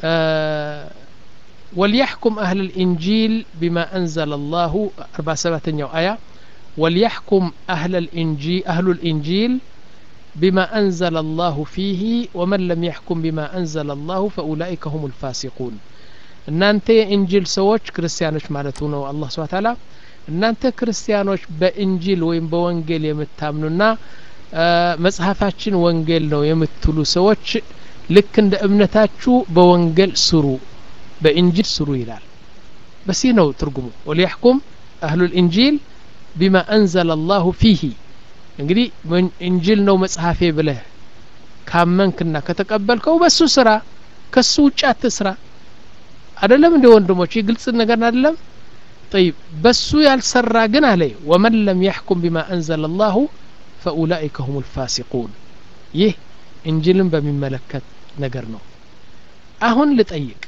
وليحكم أهل الإنجيل بما أنزل الله أربع سبعة آية وليحكم أهل الإنجيل أهل الإنجيل بما أنزل الله فيه ومن لم يحكم بما أنزل الله فأولئك هم الفاسقون እናንተ የእንጂል ሰዎች ክርስቲያኖች ማለቱ ነው አላህ ስብሐ ተዓላ እናንተ ክርስቲያኖች በእንጂል ወይም በወንጌል የምታምኑና መጽሐፋችን ወንጌል ነው የምትሉ ሰዎች ልክ እንደ እምነታችሁ በወንጌል ስሩ በእንጂል ስሩ ይላል በዚህ ነው ትርጉሙ ወሊያሕኩም አህሉ ልእንጂል ቢማ አንዘለ አላሁ ፊሂ እንግዲህ እንጂል ነው መጽሐፌ ብለህ ካመንክና ከተቀበልከው በሱ ስራ ከሱ ውጭ አትስራ አደለም እንደ ወንድሞች ግልጽ ነገር አደለም طيب በሱ ያልሰራ ግን አለ ወመን ለም ያሕኩም ቢማ አንዘለ አላሁ ፈኡላኢከ ሁም ልፋሲቁን ይህ እንጅልን በሚመለከት ነገር ነው አሁን ልጠይቅ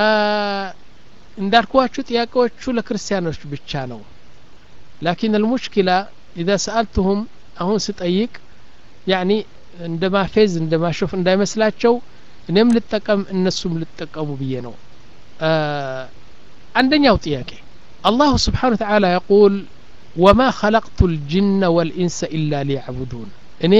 እንዳልኳችሁ ጥያቄዎቹ ለክርስቲያኖች ብቻ ነው ላኪን አልሙሽኪላ ኢዛ ሰአልትሁም አሁን ስጠይቅ ያኒ እንደ ማፌዝ እንደ ማሾፍ እንዳይመስላቸው እኔም ልጠቀም እነሱም ልጠቀሙ ብዬ ነው አንደኛው ጥያቄ አላሁ ስብሓን ተዓላ የቁል ወማ ኸለቅቱ ልጅነ ወልኢንሰ ኢላ ሊያዕቡዱን እኔ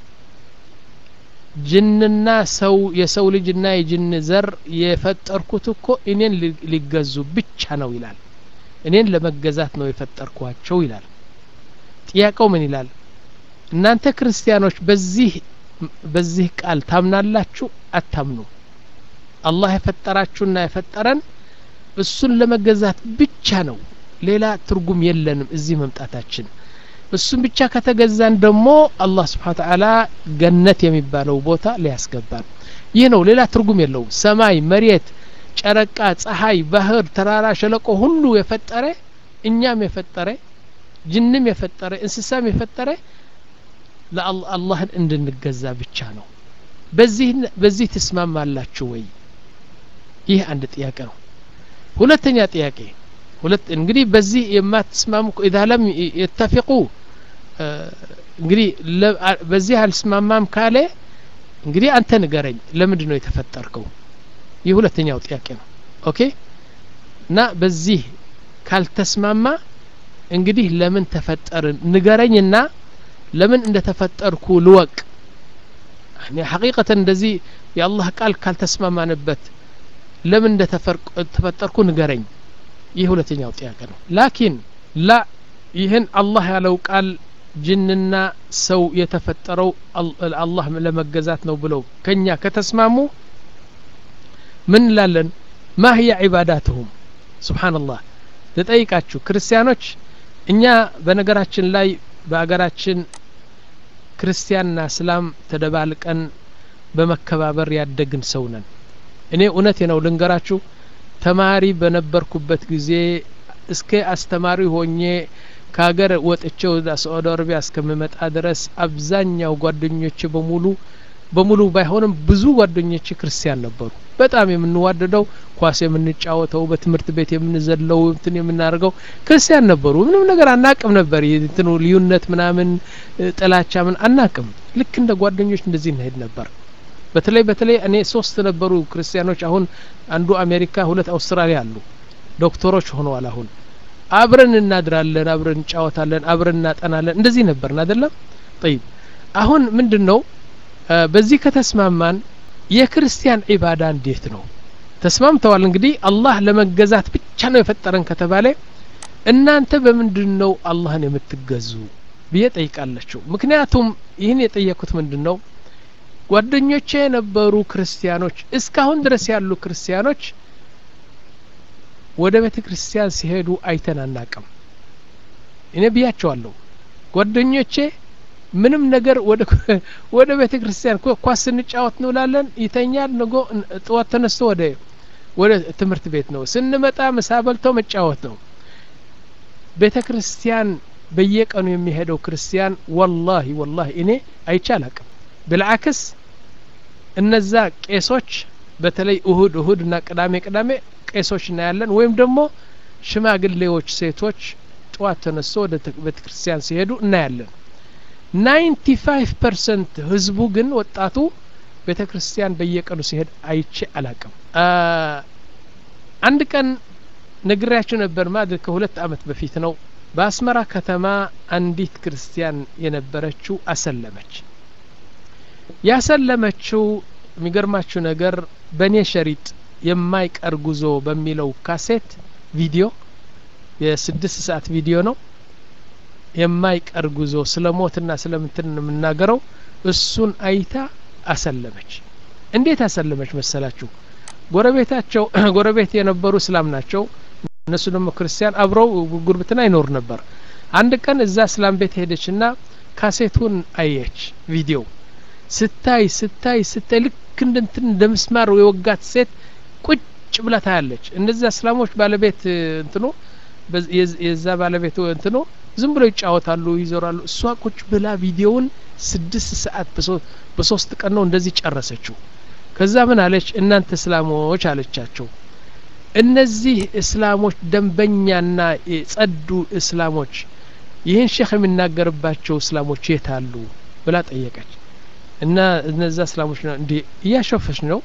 ጅንና ሰው የሰው ልጅና የጅን ዘር የፈጠርኩት እኮ እኔን ሊገዙ ብቻ ነው ይላል እኔን ለመገዛት ነው የፈጠርኳቸው ይላል ጥያቄው ምን ይላል እናንተ ክርስቲያኖች በዚህ በዚህ ቃል ታምናላችሁ አታምኑ አላህ የፈጠራችሁና የፈጠረን እሱን ለመገዛት ብቻ ነው ሌላ ትርጉም የለንም እዚህ መምጣታችን እሱን ብቻ ከተገዛን ደግሞ አላህ ስብሓን ተዓላ ገነት የሚባለው ቦታ ሊያስገባን ይህ ነው ሌላ ትርጉም የለውም ሰማይ መሬት ጨረቃ ፀሐይ ባህር ተራራ ሸለቆ ሁሉ የፈጠረ እኛም የፈጠረ ጅንም የፈጠረ እንስሳም የፈጠረ ለአላህን እንድንገዛ ብቻ ነው በዚህ በዚህ ትስማማላችሁ ወይ ይህ አንድ ጥያቄ ነው ሁለተኛ ጥያቄ ሁለት እንግዲህ በዚህ የማትስማሙ ኢዛ ለም የተፊቁ እንግዲህ በዚህ አልስማማም ካለ እንግዲህ አንተ ንገረኝ ለምንድን ነው የተፈጠርከው ይህ ሁለተኛው ጥያቄ ነው ኦኬ እና በዚህ ካልተስማማ እንግዲህ ለምን ተፈጠርን ንገረኝና ለምን እንደተፈጠርኩ ልወቅ ሐቂቀተን እንደዚህ የአላህ ቃል ካልተስማማንበት ለምን እንደተፈጠርኩ ንገረኝ ይህ ሁለተኛው ጥያቄ ነው ላኪን ላ ይህን አላህ ያለው ቃል ጅንና ሰው የተፈጠረው አላህ ለመገዛት ነው ብለው ከኛ ከተስማሙ ምን እንላለን ማ ህያ ዒባዳትሁም ስብሓንላህ ልጠይቃችሁ ክርስቲያኖች እኛ በነገራችን ላይ በአገራችን ክርስቲያንና እስላም ተደባልቀን በመከባበር ያደግን ሰው ነን እኔ እውነቴ ነው ልንገራችሁ ተማሪ በነበርኩበት ጊዜ እስከ አስተማሪ ሆኜ ከሀገር ወጥቼ ወደ ሳዑዲ አረቢያ እስከምመጣ ድረስ አብዛኛው ጓደኞቼ በሙሉ በሙሉ ባይሆንም ብዙ ጓደኞቼ ክርስቲያን ነበሩ በጣም የምንዋደደው ኳስ የምንጫወተው በትምህርት ቤት የምንዘለው እንትን የምናደርገው ክርስቲያን ነበሩ ምንም ነገር አናቅም ነበር እንትኑ ልዩነት ምናምን ጥላቻ ምን አናቅም ልክ እንደ ጓደኞች እንደዚህ እንሄድ ነበር በተለይ በተለይ እኔ ሶስት ነበሩ ክርስቲያኖች አሁን አንዱ አሜሪካ ሁለት አውስትራሊያ አሉ ዶክተሮች ሆነዋል አሁን አብረን እናድራለን አብረን እንጫወታለን አብረን እናጠናለን እንደዚህ ነበርን አይደለም ጠይብ አሁን ምንድን ነው በዚህ ከተስማማን የክርስቲያን ዒባዳ እንዴት ነው ተስማምተዋል እንግዲህ አላህ ለመገዛት ብቻ ነው የፈጠረን ከተባለ እናንተ በምንድን ነው አላህን የምትገዙ ብዬ ጠይቃለችው ምክንያቱም ይህን የጠየኩት ምንድን ነው ጓደኞቼ የነበሩ ክርስቲያኖች እስካሁን ድረስ ያሉ ክርስቲያኖች ወደ ቤተ ክርስቲያን ሲሄዱ አይተን አናቅም እኔ ብያቸዋለሁ ጓደኞቼ ምንም ነገር ወደ ወደ ቤተ ክርስቲያን ኳስ ስንጫወት እንውላለን ይተኛል ንጎ ጥዋት ተነስቶ ወደ ወደ ትምህርት ቤት ነው ስንመጣ ምሳ በልተው መጫወት ነው ቤተ ክርስቲያን በየቀኑ የሚሄደው ክርስቲያን ወላሂ ወላሂ እኔ አይቼ አላቅም ብልዓክስ እነዛ ቄሶች በተለይ እሁድ እሁድ እና ቅዳሜ ቅዳሜ ቄሶች እናያለን ወይም ደግሞ ሽማግሌዎች ሴቶች ጠዋት ተነስቶ ወደ ቤተ ክርስቲያን ሲሄዱ እናያለን ናይንቲ ፋይቭ ፐርሰንት ህዝቡ ግን ወጣቱ ቤተ ክርስቲያን በየቀኑ ሲሄድ አይቼ አላቅም አንድ ቀን ነግሬያቸው ነበር ማድር ከሁለት አመት በፊት ነው በአስመራ ከተማ አንዲት ክርስቲያን የነበረችው አሰለመች ያሰለመችው የሚገርማችሁ ነገር በእኔ ሸሪጥ የማይቀር ጉዞ በሚለው ካሴት ቪዲዮ የስድስት ሰዓት ቪዲዮ ነው የማይቀር ጉዞ ስለ ሞትና ስለምትን የምናገረው እሱን አይታ አሰለመች እንዴት አሰለመች መሰላችሁ ጎረቤታቸው ጎረቤት የነበሩ እስላም ናቸው እነሱ ደግሞ ክርስቲያን አብረው ጉርብትና ይኖሩ ነበር አንድ ቀን እዛ እስላም ቤት ሄደችና ካሴቱን አየች ቪዲዮ ስታይ ስታይ ስታይ ልክ እንደንትን እንደ ምስማር የወጋት ሴት ቁጭ ብላ ታያለች እነዚያ እስላሞች ባለቤት እንትኑ የዛ ባለቤት እንትኑ ዝም ብሎ ይጫወታሉ ይዞራሉ እሷ ቁጭ ብላ ቪዲዮውን ስድስት ሰዓት በሶስት ቀን ነው እንደዚህ ጨረሰችው ከዛ ምን አለች እናንተ እስላሞች አለቻቸው እነዚህ እስላሞች ደንበኛና የጸዱ እስላሞች ይህን ሼክ የሚናገርባቸው እስላሞች የት አሉ ብላ ጠየቀች እና እነዛ እስላሞች ነው እንዴ እያሸፈች ነው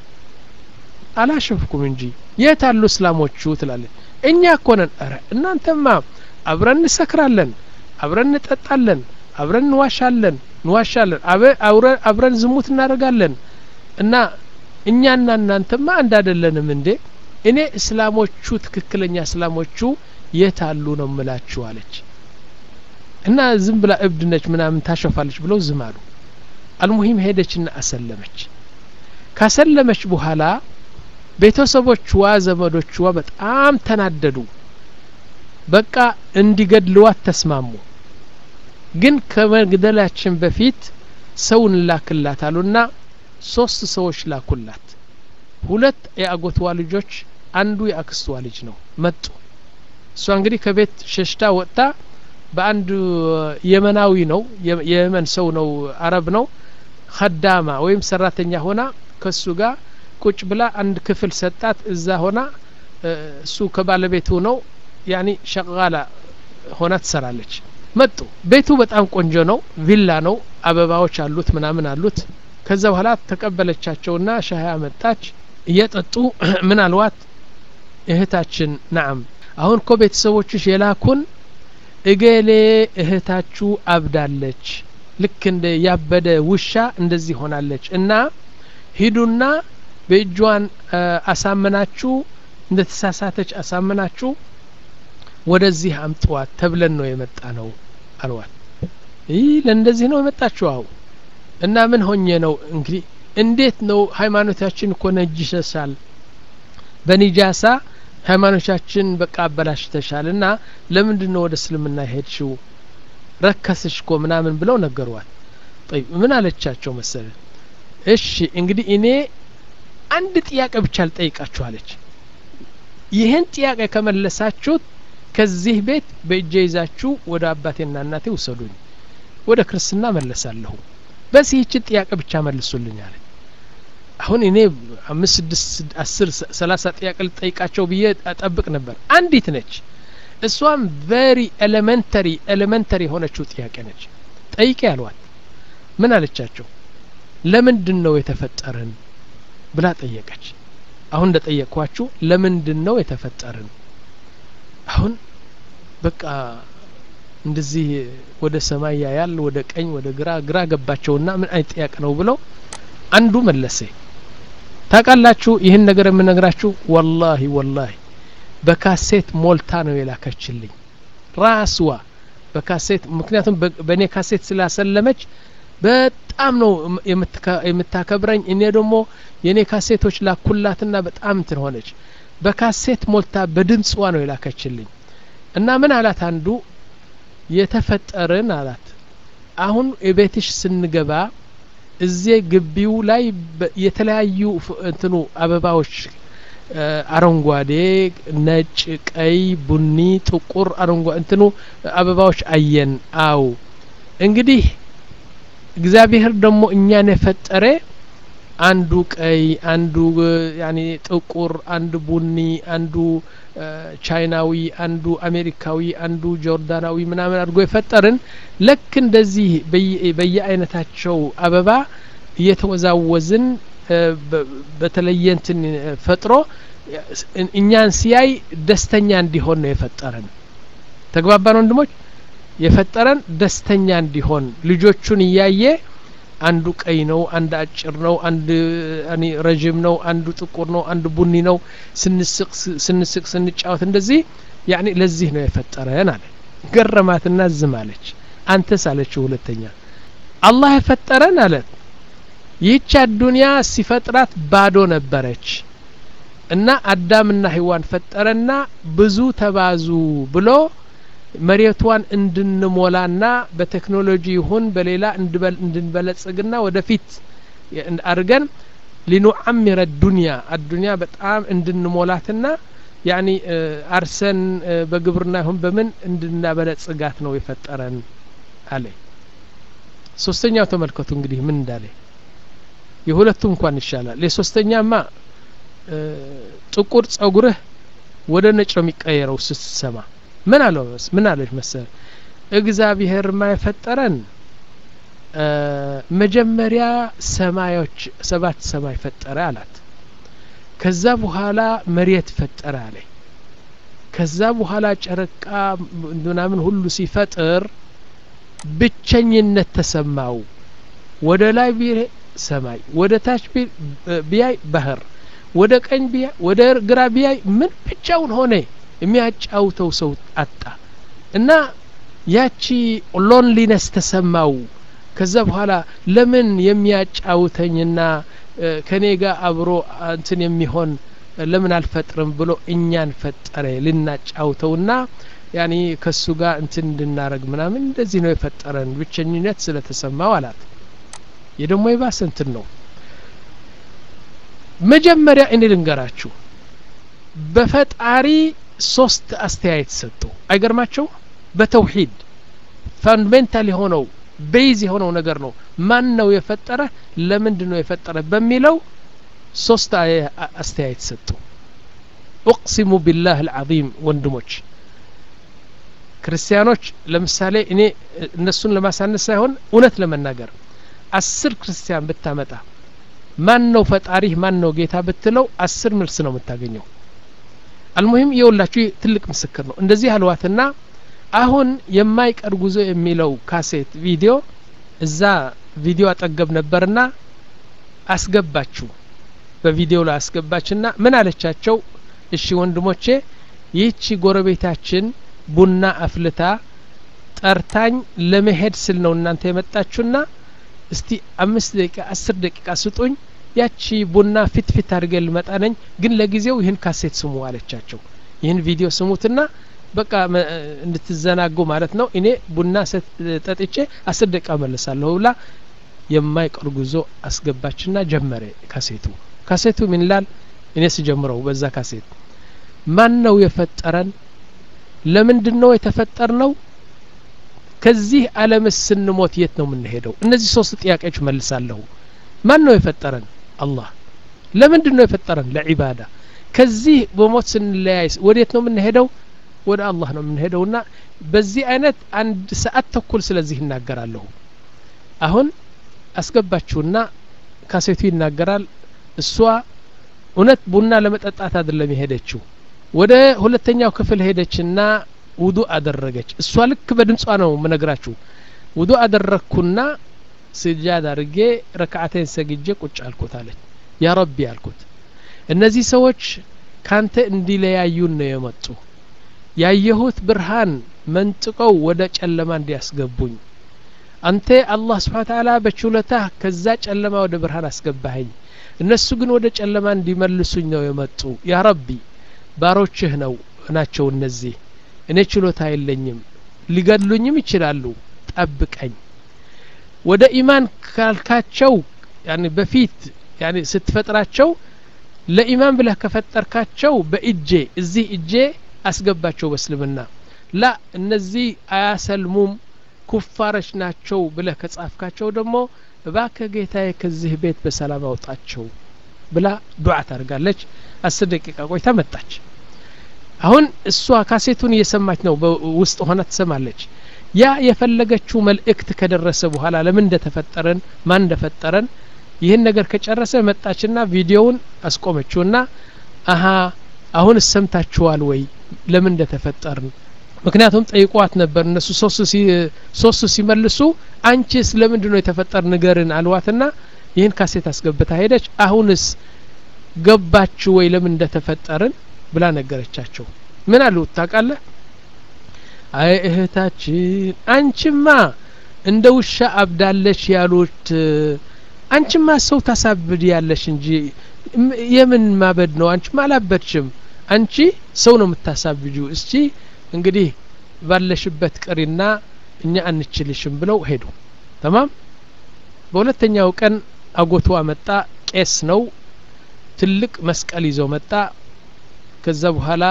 አላሸፍኩም እንጂ የት አሉ እስላሞቹ ትላለች እኛ እኮ ነን ረ እናንተማ አብረን እንሰክራለን አብረን እንጠጣለን አብረን እንዋሻለን እንዋሻለን አብረን ዝሙት እናደርጋለን እና እኛና እናንተማ አንድ አይደለንም እንዴ እኔ እስላሞቹ ትክክለኛ እስላሞቹ የት አሉ ነው ምላችሁ አለች እና ዝም ብላ እብድ ነች ምናምን ታሸፋለች ብለው ዝም አሉ አልሙሂም ሄደችና አሰለመች ካሰለመች በኋላ ቤተሰቦችዋ ዘመዶችዋ በጣም ተናደዱ በቃ እንዲገድልዋት ተስማሙ ግን ከመግደላችን በፊት ሰው እንላክላት አሉና ሶስት ሰዎች ላኩላት ሁለት የአጎትዋ ልጆች አንዱ የአክስትዋ ልጅ ነው መጡ እሷ እንግዲህ ከቤት ሸሽታ ወጥታ በአንድ የመናዊ ነው የየመን ሰው ነው አረብ ነው ከዳማ ወይም ሰራተኛ ሆና ከሱ ጋር ቁጭ ብላ አንድ ክፍል ሰጣት እዛ ሆና እሱ ከባለቤቱ ነው ያኒ ሸቃላ ሆና ትሰራለች መጡ ቤቱ በጣም ቆንጆ ነው ቪላ ነው አበባዎች አሉት ምናምን አሉት ከዛ በኋላ ተቀበለቻቸውና ሻህ አመጣች እየጠጡ ምን አልዋት እህታችን ናም አሁን እኮ ቤተሰቦችሽ የላኩን እገሌ እህታችሁ አብዳለች ልክ እንደ ያበደ ውሻ እንደዚህ ሆናለች እና ሂዱና በእጇን አሳምናችሁ እንደ ተሳሳተች አሳምናችሁ ወደዚህ አምጥዋት ተብለን ነው የመጣ ነው አልዋት ይህ ለእንደዚህ ነው የመጣችሁ አሁ እና ምን ሆኜ ነው እንግዲህ እንዴት ነው ሃይማኖታችን እኮ ነጅሰሻል በኒጃሳ ሃይማኖታችን በቃ አበላሽተሻል እና ለምንድን ነው ወደ እስልምና ሄድሽው ረከስሽ እኮ ምናምን ብለው ነገሯት ጠይብ ምን አለቻቸው መሰለ እሺ እንግዲህ እኔ አንድ ጥያቄ ብቻ ልጠይቃችሁ አለች ይህን ጥያቄ ከመለሳችሁት ከዚህ ቤት በእጄ ይዛችሁ ወደ አባቴና እናቴ ውሰዱኝ ወደ ክርስትና መለሳለሁ በዚህ ይችን ጥያቄ ብቻ መልሱልኝ አለ አሁን እኔ አምስት ስድስት አስር ሰላሳ ጥያቄ ልጠይቃቸው ብዬ ጠብቅ ነበር አንዲት ነች እሷም ቨሪ ኤሌመንተሪ ኤሌመንተሪ የሆነችው ጥያቄ ነች ጠይቄ ያሏት ምን አለቻቸው ለምንድን ነው የተፈጠርን ብላ ጠየቀች አሁን እንደ ጠየቅኳችሁ ለምንድን ነው የተፈጠርን አሁን በቃ እንደዚህ ወደ ሰማይ ያያል ወደ ቀኝ ወደ ግራ ግራ ገባቸውና ምን አይነት ጥያቄ ነው ብለው አንዱ መለሰ ታውቃላችሁ ይህን ነገር የምነግራችሁ ወላሂ ወላሂ በካሴት ሞልታ ነው የላከችልኝ ራስዋ በካሴት ምክንያቱም በእኔ ካሴት ስላሰለመች በጣም ነው የምታከብረኝ እኔ ደግሞ የእኔ ካሴቶች ላኩላትና በጣም እንትን ሆነች በካሴት ሞልታ በድምፅዋ ነው የላከችልኝ እና ምን አላት አንዱ የተፈጠርን አላት አሁን የቤትሽ ስንገባ እዚህ ግቢው ላይ የተለያዩ እንትኑ አበባዎች አረንጓዴ፣ ነጭ፣ ቀይ፣ ቡኒ፣ ጥቁር፣ አረንጓዴ እንትኑ አበባዎች አየን። አው እንግዲህ እግዚአብሔር ደግሞ እኛን የፈጠረ አንዱ ቀይ፣ አንዱ ያኔ ጥቁር፣ አንዱ ቡኒ፣ አንዱ ቻይናዊ፣ አንዱ አሜሪካዊ፣ አንዱ ጆርዳናዊ ምናምን አድርጎ የፈጠርን ልክ እንደዚህ በየአይነታቸው አበባ እየተወዛወዝን በተለየ እንትን ፈጥሮ እኛን ሲያይ ደስተኛ እንዲሆን ነው የፈጠረን። ተግባባን ወንድሞች? የፈጠረን ደስተኛ እንዲሆን ልጆቹን እያየ አንዱ ቀይ ነው፣ አንድ አጭር ነው፣ አንድ ረዥም ነው፣ አንዱ ጥቁር ነው፣ አንዱ ቡኒ ነው። ስንስቅ ስንስቅ ስንጫወት እንደዚህ ያኔ ለዚህ ነው የፈጠረን አለ። ገረማትና ዝም አለች። አንተስ አለችው ሁለተኛ አላህ የፈጠረን አለ ይህች አዱንያ ሲፈጥራት ባዶ ነበረች እና አዳምና ህዋን ፈጠረና ብዙ ተባዙ ብሎ መሬቷን እንድንሞላና በቴክኖሎጂ ይሁን በሌላ እንድንበለጽግና ወደፊት አድርገን ሊኑዓሚረ ዱንያ አዱንያ በጣም እንድንሞላትና ያኒ አርሰን በግብርና ይሁን በምን እንድናበለጽጋት ነው የፈጠረን አለ። ሶስተኛው ተመልከቱ እንግዲህ ምን እንዳለ የሁለቱም እንኳን ይሻላል። የሶስተኛማ ጥቁር ጸጉርህ ወደ ነጭ ነው የሚቀየረው ስትሰማ ምን አለው ምን አለች መሰል እግዚአብሔር ማ የፈጠረን መጀመሪያ ሰማዮች ሰባት ሰማይ ፈጠረ አላት። ከዛ በኋላ መሬት ፈጠረ አለ። ከዛ በኋላ ጨረቃ ምናምን ሁሉ ሲፈጥር ብቸኝነት ተሰማው። ወደ ላይ ቢያይ ሰማይ፣ ወደ ታች ቢያይ ባህር፣ ወደ ቀኝ ቢያይ ወደ ግራ ቢያይ ምን ብቻውን ሆነ። የሚያጫውተው ሰው አጣ እና ያቺ ሎንሊነስ ተሰማው። ከዛ በኋላ ለምን የሚያጫውተኝና ከኔ ጋር አብሮ እንትን የሚሆን ለምን አልፈጥርም ብሎ እኛን ፈጠረ ልናጫውተውና ያኔ ከሱ ጋር እንትን እንድናረግ ምናምን እንደዚህ ነው የፈጠረን ብቸኝነት ስለተሰማው አላት። የደሞ የባሰ እንትን ነው። መጀመሪያ እኔ ልንገራችሁ በፈጣሪ ሶስት አስተያየት ሰጡ። አይገርማቸው? በተውሂድ ፋንዳሜንታል የሆነው ቤዝ የሆነው ነገር ነው። ማን ነው የፈጠረ? ለምንድን ነው የፈጠረ? በሚለው ሶስት አስተያየት ሰጡ። ኡቅሲሙ ቢላህ አልዓዚም ወንድሞች ክርስቲያኖች፣ ለምሳሌ እኔ እነሱን ለማሳነስ ሳይሆን እውነት ለመናገር አስር ክርስቲያን ብታመጣ ማን ነው ፈጣሪህ ማን ነው ጌታ ብትለው አስር መልስ ነው የምታገኘው። አልሙሂም የውላችሁ ትልቅ ምስክር ነው። እንደዚህ አልዋትና አሁን የማይቀር ጉዞ የሚለው ካሴት ቪዲዮ እዛ ቪዲዮ አጠገብ ነበርና አስገባችሁ በቪዲዮ ላይ አስገባችና ምን አለቻቸው? እሺ ወንድሞቼ ይህቺ ጎረቤታችን ቡና አፍልታ ጠርታኝ ለመሄድ ስል ነው እናንተ የመጣችሁና እስቲ አምስት ደቂቃ አስር ደቂቃ ስጡኝ ያቺ ቡና ፊት ፊት አድርገ ልመጣ ነኝ፣ ግን ለጊዜው ይህን ካሴት ስሙ አለቻቸው። ይህን ቪዲዮ ስሙትና በቃ እንድትዘናጉ ማለት ነው። እኔ ቡና ጠጥቼ አስር ደቂቃ መለሳለሁ ብላ የማይቀር ጉዞ አስገባችና ጀመረ ካሴቱ። ካሴቱ ምን ይላል? እኔ ስጀምረው በዛ ካሴት ማን ነው የፈጠረን? ለምንድን ነው የተፈጠርነው? ከዚህ ዓለምስ ስንሞት የት ነው የምንሄደው? እነዚህ ሶስት ጥያቄዎች መልሳለሁ። ማን ነው የፈጠረን? አላህ። ለምንድን ነው የፈጠረን? ለዒባዳ። ከዚህ በሞት ስንለያይ ወዴት ነው የምንሄደው? ወደ አላህ ነው የምንሄደውና በዚህ አይነት አንድ ሰዓት ተኩል ስለዚህ ይናገራለሁ። አሁን አስገባችሁና ካሴቱ ይናገራል። እሷ እውነት ቡና ለመጠጣት አይደለም የሄደችው። ወደ ሁለተኛው ክፍል ሄደችና ውዱ አደረገች። እሷ ልክ በድምጿ ነው ምነግራችሁ። ውዱ አደረግኩና ስጃድ አድርጌ ረክዓቴን ሰግጄ ቁጭ አልኩት አለች። ያ ረቢ አልኩት፣ እነዚህ ሰዎች ካንተ እንዲለያዩን ነው የመጡ ያየሁት ብርሃን መንጥቀው ወደ ጨለማ እንዲያስገቡኝ አንተ አላህ ስብሓን ተዓላ በችሎታህ ከዛ ጨለማ ወደ ብርሃን አስገባኸኝ። እነሱ ግን ወደ ጨለማ እንዲመልሱኝ ነው የመጡ። ያ ረቢ ባሮችህ ነው ናቸው እነዚህ። እኔ ችሎታ የለኝም፣ ሊገድሉኝም ይችላሉ። ጠብቀኝ። ወደ ኢማን ካልካቸው ያኔ በፊት ያኔ ስትፈጥራቸው ለኢማም ብለህ ከፈጠርካቸው በእጄ እዚህ እጄ አስገባቸው በእስልምና ላ እነዚህ አያሰልሙም ኩፋሮች ናቸው ብለህ ከጻፍካቸው ደግሞ እባክህ ጌታዬ ከዚህ ቤት በሰላም አውጣቸው ብላ ዱዓ ታደርጋለች አስር ደቂቃ ቆይታ መጣች አሁን እሷ ካሴቱን እየሰማች ነው ውስጥ ሆና ትሰማለች ያ የፈለገችው መልእክት ከደረሰ በኋላ ለምን እንደተፈጠረን ማን እንደፈጠረን ይህን ነገር ከጨረሰ መጣችና ቪዲዮውን አስቆመችውና አሀ አሁን ሰምታችኋል ወይ ለምን እንደተፈጠርን ምክንያቱም ጠይቋት ነበር እነሱ ሶስቱ ሲመልሱ አንቺስ ለምንድ ነው የተፈጠር ንገርን አልዋትና ይህን ካሴት አስገብታ ሄደች አሁንስ ገባችሁ ወይ ለምን እንደተፈጠርን ብላ ነገረቻቸው ምን አሉ ታውቃለህ አይ እህታችን አንቺማ እንደ ውሻ አብዳለች ያሉት አንቺማ ሰው ታሳብድ ያለሽ እንጂ የምን ማበድ ነው አንቺማ አላበድሽም አንቺ ሰው ነው የምታሳብጁ እስቲ እንግዲህ ባለሽበት ቅሪና እኛ አንችልሽም ብለው ሄዱ ተማም በሁለተኛው ቀን አጎቷ መጣ ቄስ ነው ትልቅ መስቀል ይዞ መጣ ከዛ በኋላ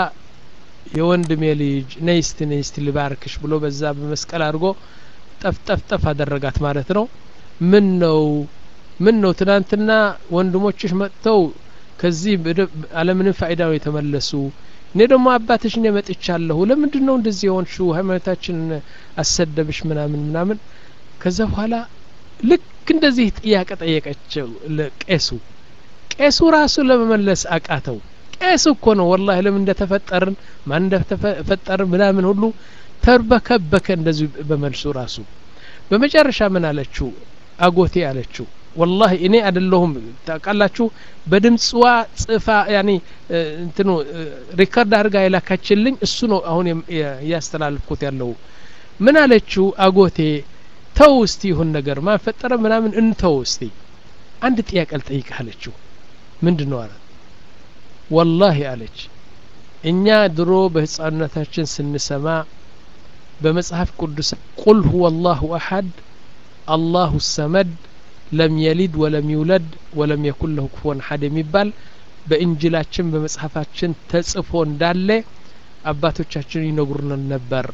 የወንድሜ ልጅ ነይስቲ ነይስቲ ልባርክሽ ብሎ በዛ በመስቀል አድርጎ ጠፍ ጠፍ ጠፍ አደረጋት ማለት ነው ምን ነው ምን ነው ትናንትና ወንድሞችሽ መጥተው ከዚህ አለምንም ፋይዳ ነው የተመለሱ እኔ ደግሞ አባትሽ እኔ መጥቻለሁ ለምንድን ነው እንደዚህ የሆንሽው ሃይማኖታችን አሰደብሽ ምናምን ምናምን ከዛ በኋላ ልክ እንደዚህ ጥያቄ ጠየቀችው ቄሱ ቄሱ ራሱ ለመመለስ አቃተው ቄስ እኮ ነው ወላሂ ለምን እንደተፈጠርን ማን እንደተፈጠርን ምናምን ሁሉ ተርበከበከ እንደዚህ በመልሱ ራሱ በመጨረሻ ምን አለችው አጎቴ አለችው ወላሂ እኔ አይደለሁም ታውቃላችሁ በድምፅዋ ጽፋ ያኒ እንትኑ ሪከርድ አድርጋ የላካችልኝ እሱ ነው አሁን እያስተላልፍኩት ያለው ምን አለችው አጎቴ ተው እስቲ ይሁን ነገር ማን ፈጠረ ምናምን እንተው እስቲ አንድ ጥያቄ ልጠይቅህ አለችው ምንድን ነው አለ ወላሂ አለች እኛ ድሮ በህፃንነታችን ስንሰማ በመጽሐፍ ቅዱስ ቁል ሁወ አላሁ አሐድ አላሁ ሰመድ ለም የሊድ ወለም ይውለድ ወለም የኩን ለሁ ኩፉወን አሐድ የሚባል በእንጅላችን በመጽሐፋችን ተጽፎ እንዳለ አባቶቻችን ይነግሩን ነበር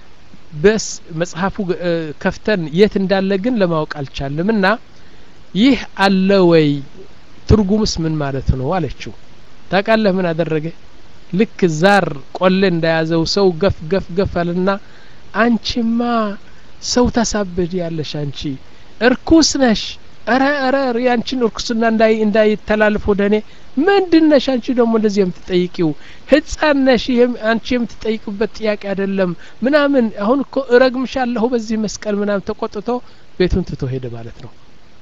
በስ መጽሐፉ ከፍተን የት እንዳለ ግን ለማወቅ አልቻልም እና ይህ አለ ወይ ትርጉምስ ምን ማለት ነው አለችው ታውቃለህ ምን አደረገ ልክ ዛር ቆሌ እንዳያዘው ሰው ገፍ ገፍ ገፍ አለና አንቺማ ሰው ታሳብድ ያለሽ አንቺ እርኩስ ነሽ ረ ረ ያንቺን እርኩስና እንዳይ እንዳይተላልፍ ወደ እኔ ምንድን ነሽ አንቺ ደግሞ እንደዚህ የምትጠይቂው ህፃን ነሽ አንቺ የምትጠይቅበት ጥያቄ አይደለም ምናምን አሁን እኮ እረግምሻለሁ በዚህ መስቀል ምናምን ተቆጥቶ ቤቱን ትቶ ሄደ ማለት ነው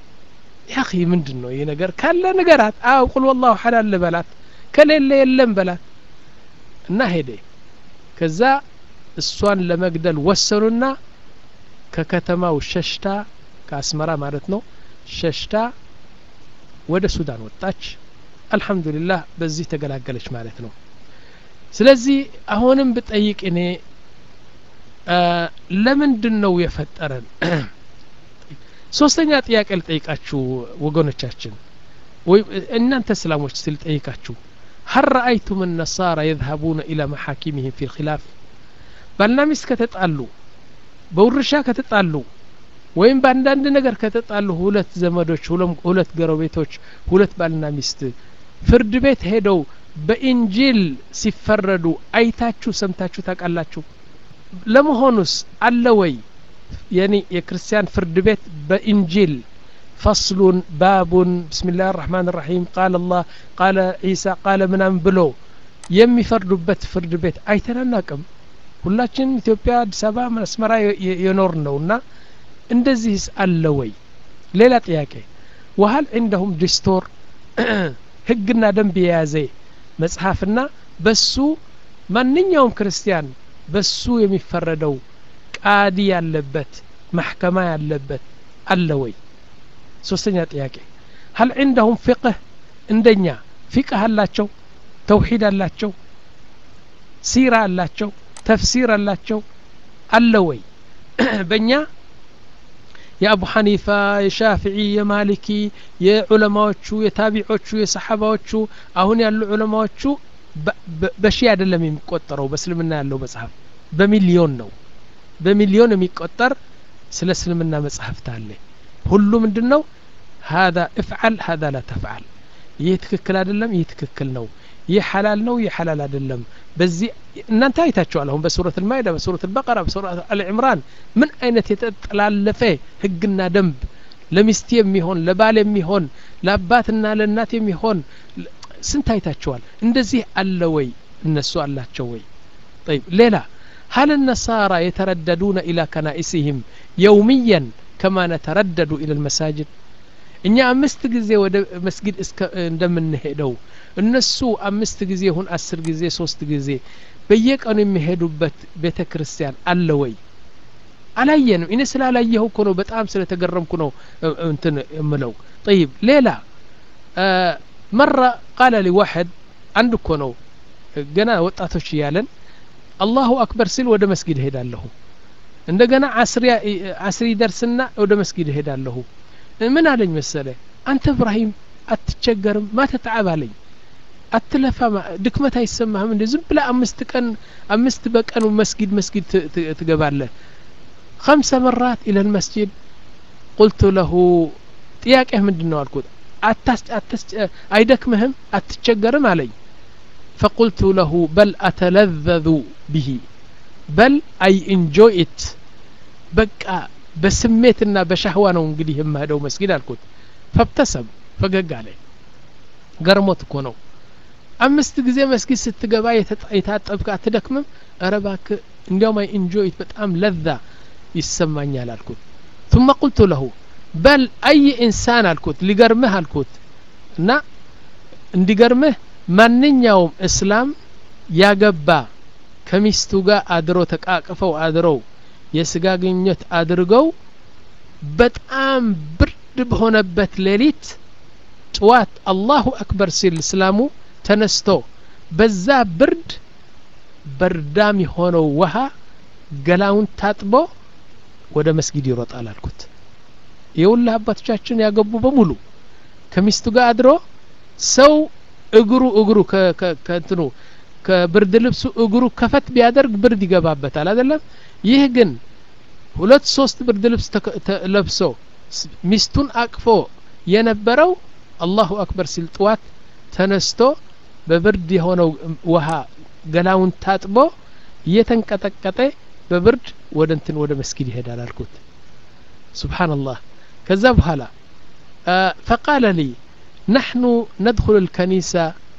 ያኺ ምንድን ነው ይህ ነገር ካለ ንገራት አው ቁል ወላሁ ሐድ አለ በላት ከሌለ የለም በላት እና ሄደ ከዛ እሷን ለመግደል ወሰኑና ከከተማው ሸሽታ ከአስመራ ማለት ነው ሸሽታ ወደ ሱዳን ወጣች አልሐምዱሊላህ በዚህ ተገላገለች ማለት ነው ስለዚህ አሁንም ብጠይቅ እኔ ለምንድን ነው የፈጠረን ሶስተኛ ጥያቄ ልጠይቃችሁ ወገኖቻችን ወይ እናንተ እስላሞች ስል ጠይቃችሁ هل رأيتم النصارى يذهبون إلى محاكمهم في الخلاف ባልና ሚስት ከተጣሉ በውርሻ ከተጣሉ ወይም በአንዳንድ ነገር ከተጣሉ ሁለት ዘመዶች ሁለት ጎረቤቶች ሁለት ባልና ሚስት ፍርድ ቤት ሄደው በኢንጂል ሲፈረዱ አይታችሁ ሰምታችሁ ታውቃላችሁ ለመሆኑስ አለ ወይ የኔ የክርስቲያን ፍርድ ቤት በኢንጂል ፈስሉን ባቡን ብስሚላህ ራህማን ራሒም ቃል አላህ ቃለ ዒሳ ቃለ ምናምን ብሎ የሚፈርዱበት ፍርድ ቤት አይተናናቅም ሁላችን ኢትዮጵያ አዲስ አበባ መስመራ የኖር ነውና እንደዚህስ አለ ወይ ሌላ ጥያቄ ወሀል እንደሁም ዲስቶር ህግና ደንብ የያዘ መጽሐፍና በሱ ማንኛውም ክርስቲያን በሱ የሚፈረደው ቃዲ ያለበት ማሕከማ ያለበት አለ ወይ ሶስተኛ ጥያቄ ሀል ዕንደሁም ፍቅህ እንደኛ ፊቅህ አላቸው ተውሂድ አላቸው ሲራ አላቸው ተፍሲር አላቸው አለ ወይ በእኛ የአቡ ሐኒፋ የሻፊዒ የማሊኪ የዑለማዎቹ የታቢዖቹ የሰሓባዎቹ አሁን ያሉ ዑለማዎቹ በሺ አይደለም የሚቆጠረው በእስልምና ያለው መጽሐፍ በሚሊዮን ነው በሚሊዮን የሚቆጠር ስለ እስልምና መጽሐፍት አለ ሁሉ ምንድን ነው هذا افعل هذا لا تفعل ይህ ትክክል አይደለም ይህ ትክክል ነው ይህ ሐላል ነው ይህ ሐላል አይደለም በዚህ እናንተ አይታችኋል አሁን በሱረት ልማይዳ በሱረት ልበቀራ በሱረት አልዕምራን ምን አይነት የተጠላለፈ ህግና ደንብ ለሚስት የሚሆን ለባል የሚሆን ለአባትና ለእናት የሚሆን ስንት አይታችኋል እንደዚህ አለ ወይ እነሱ አላቸው ወይ طيب ሌላ هل النصارى يترددون إلى كنائسهم يوميا كما نتردد إلى المساجد እኛ አምስት ጊዜ ወደ መስጊድ እንደምንሄደው እነሱ አምስት ጊዜ ይሁን አስር ጊዜ ሶስት ጊዜ በየቀኑ የሚሄዱበት ቤተ ክርስቲያን አለ ወይ አላየንም እኔ ስላላየሁ እኮ ነው በጣም ስለተገረምኩ ነው እንትን እምለው ጠይብ ሌላ መራ ቃለ ሊ ዋሕድ አንድ እኮ ነው ገና ወጣቶች እያለን አላሁ አክበር ሲል ወደ መስጊድ እሄዳለሁ እንደገና አስሪ ደርስና ወደ መስጊድ እሄዳለሁ ምን አለኝ መሰለ አንተ እብራሂም አትቸገርም ማ ተተዓብ አለኝ አትለፋ ድክመት አይሰማህም እንደ ዝም ብላ አምስት ቀን አምስት በቀኑ መስጊድ መስጊድ ትገባለህ ከምሰ መራት ኢለ ልመስጅድ ቁልቱ ለሁ ጥያቄህ ምንድን ነው አልኩት አይደክምህም አትቸገርም አለኝ ፈቁልቱ ለሁ በል አተለዘዙ ብሂ በል አይ ኢንጆይ ኢት በቃ በስሜትና በሻህዋ ነው እንግዲህ የምሄደው መስጊድ አልኩት ፈብተሰብ ፈገግ አለ ገርሞት እኮ ነው አምስት ጊዜ መስጊድ ስትገባ የታጠብክ አትደክምም እረ እባክህ እንዲያውም አይ ኢንጆይት በጣም ለዛ ይሰማኛል አልኩት ثم قلت له በል አይ ኢንሳን አልኩት ሊገርምህ አልኩት እና እንዲገርምህ ማንኛውም እስላም ያገባ ከሚስቱ ጋር አድሮ ተቃቅፈው አድረው የስጋ ግንኙነት አድርገው በጣም ብርድ በሆነበት ሌሊት ጥዋት አላሁ አክበር ሲል እስላሙ ተነስቶ በዛ ብርድ በርዳም የሆነው ውሃ ገላውን ታጥቦ ወደ መስጊድ ይሮጣል አልኩት የውላህ አባቶቻችን ያገቡ በሙሉ ከሚስቱ ጋር አድሮ ሰው እግሩ እግሩ ከእንትኑ ከብርድ ልብሱ እግሩ ከፈት ቢያደርግ ብርድ ይገባበታል አይደለም ይህ ግን ሁለት ሶስት ብርድ ልብስ ለብሶ ሚስቱን አቅፎ የነበረው አላሁ አክበር ሲል ጥዋት ተነስቶ በብርድ የሆነው ውሃ ገላውን ታጥቦ እየተንቀጠቀጠ በብርድ ወደ እንትን ወደ መስጊድ ይሄዳል አልኩት ስብሓንላህ ከዛ በኋላ ፈቃለ ሊ ናሕኑ ነድኩሉ ልከኒሳ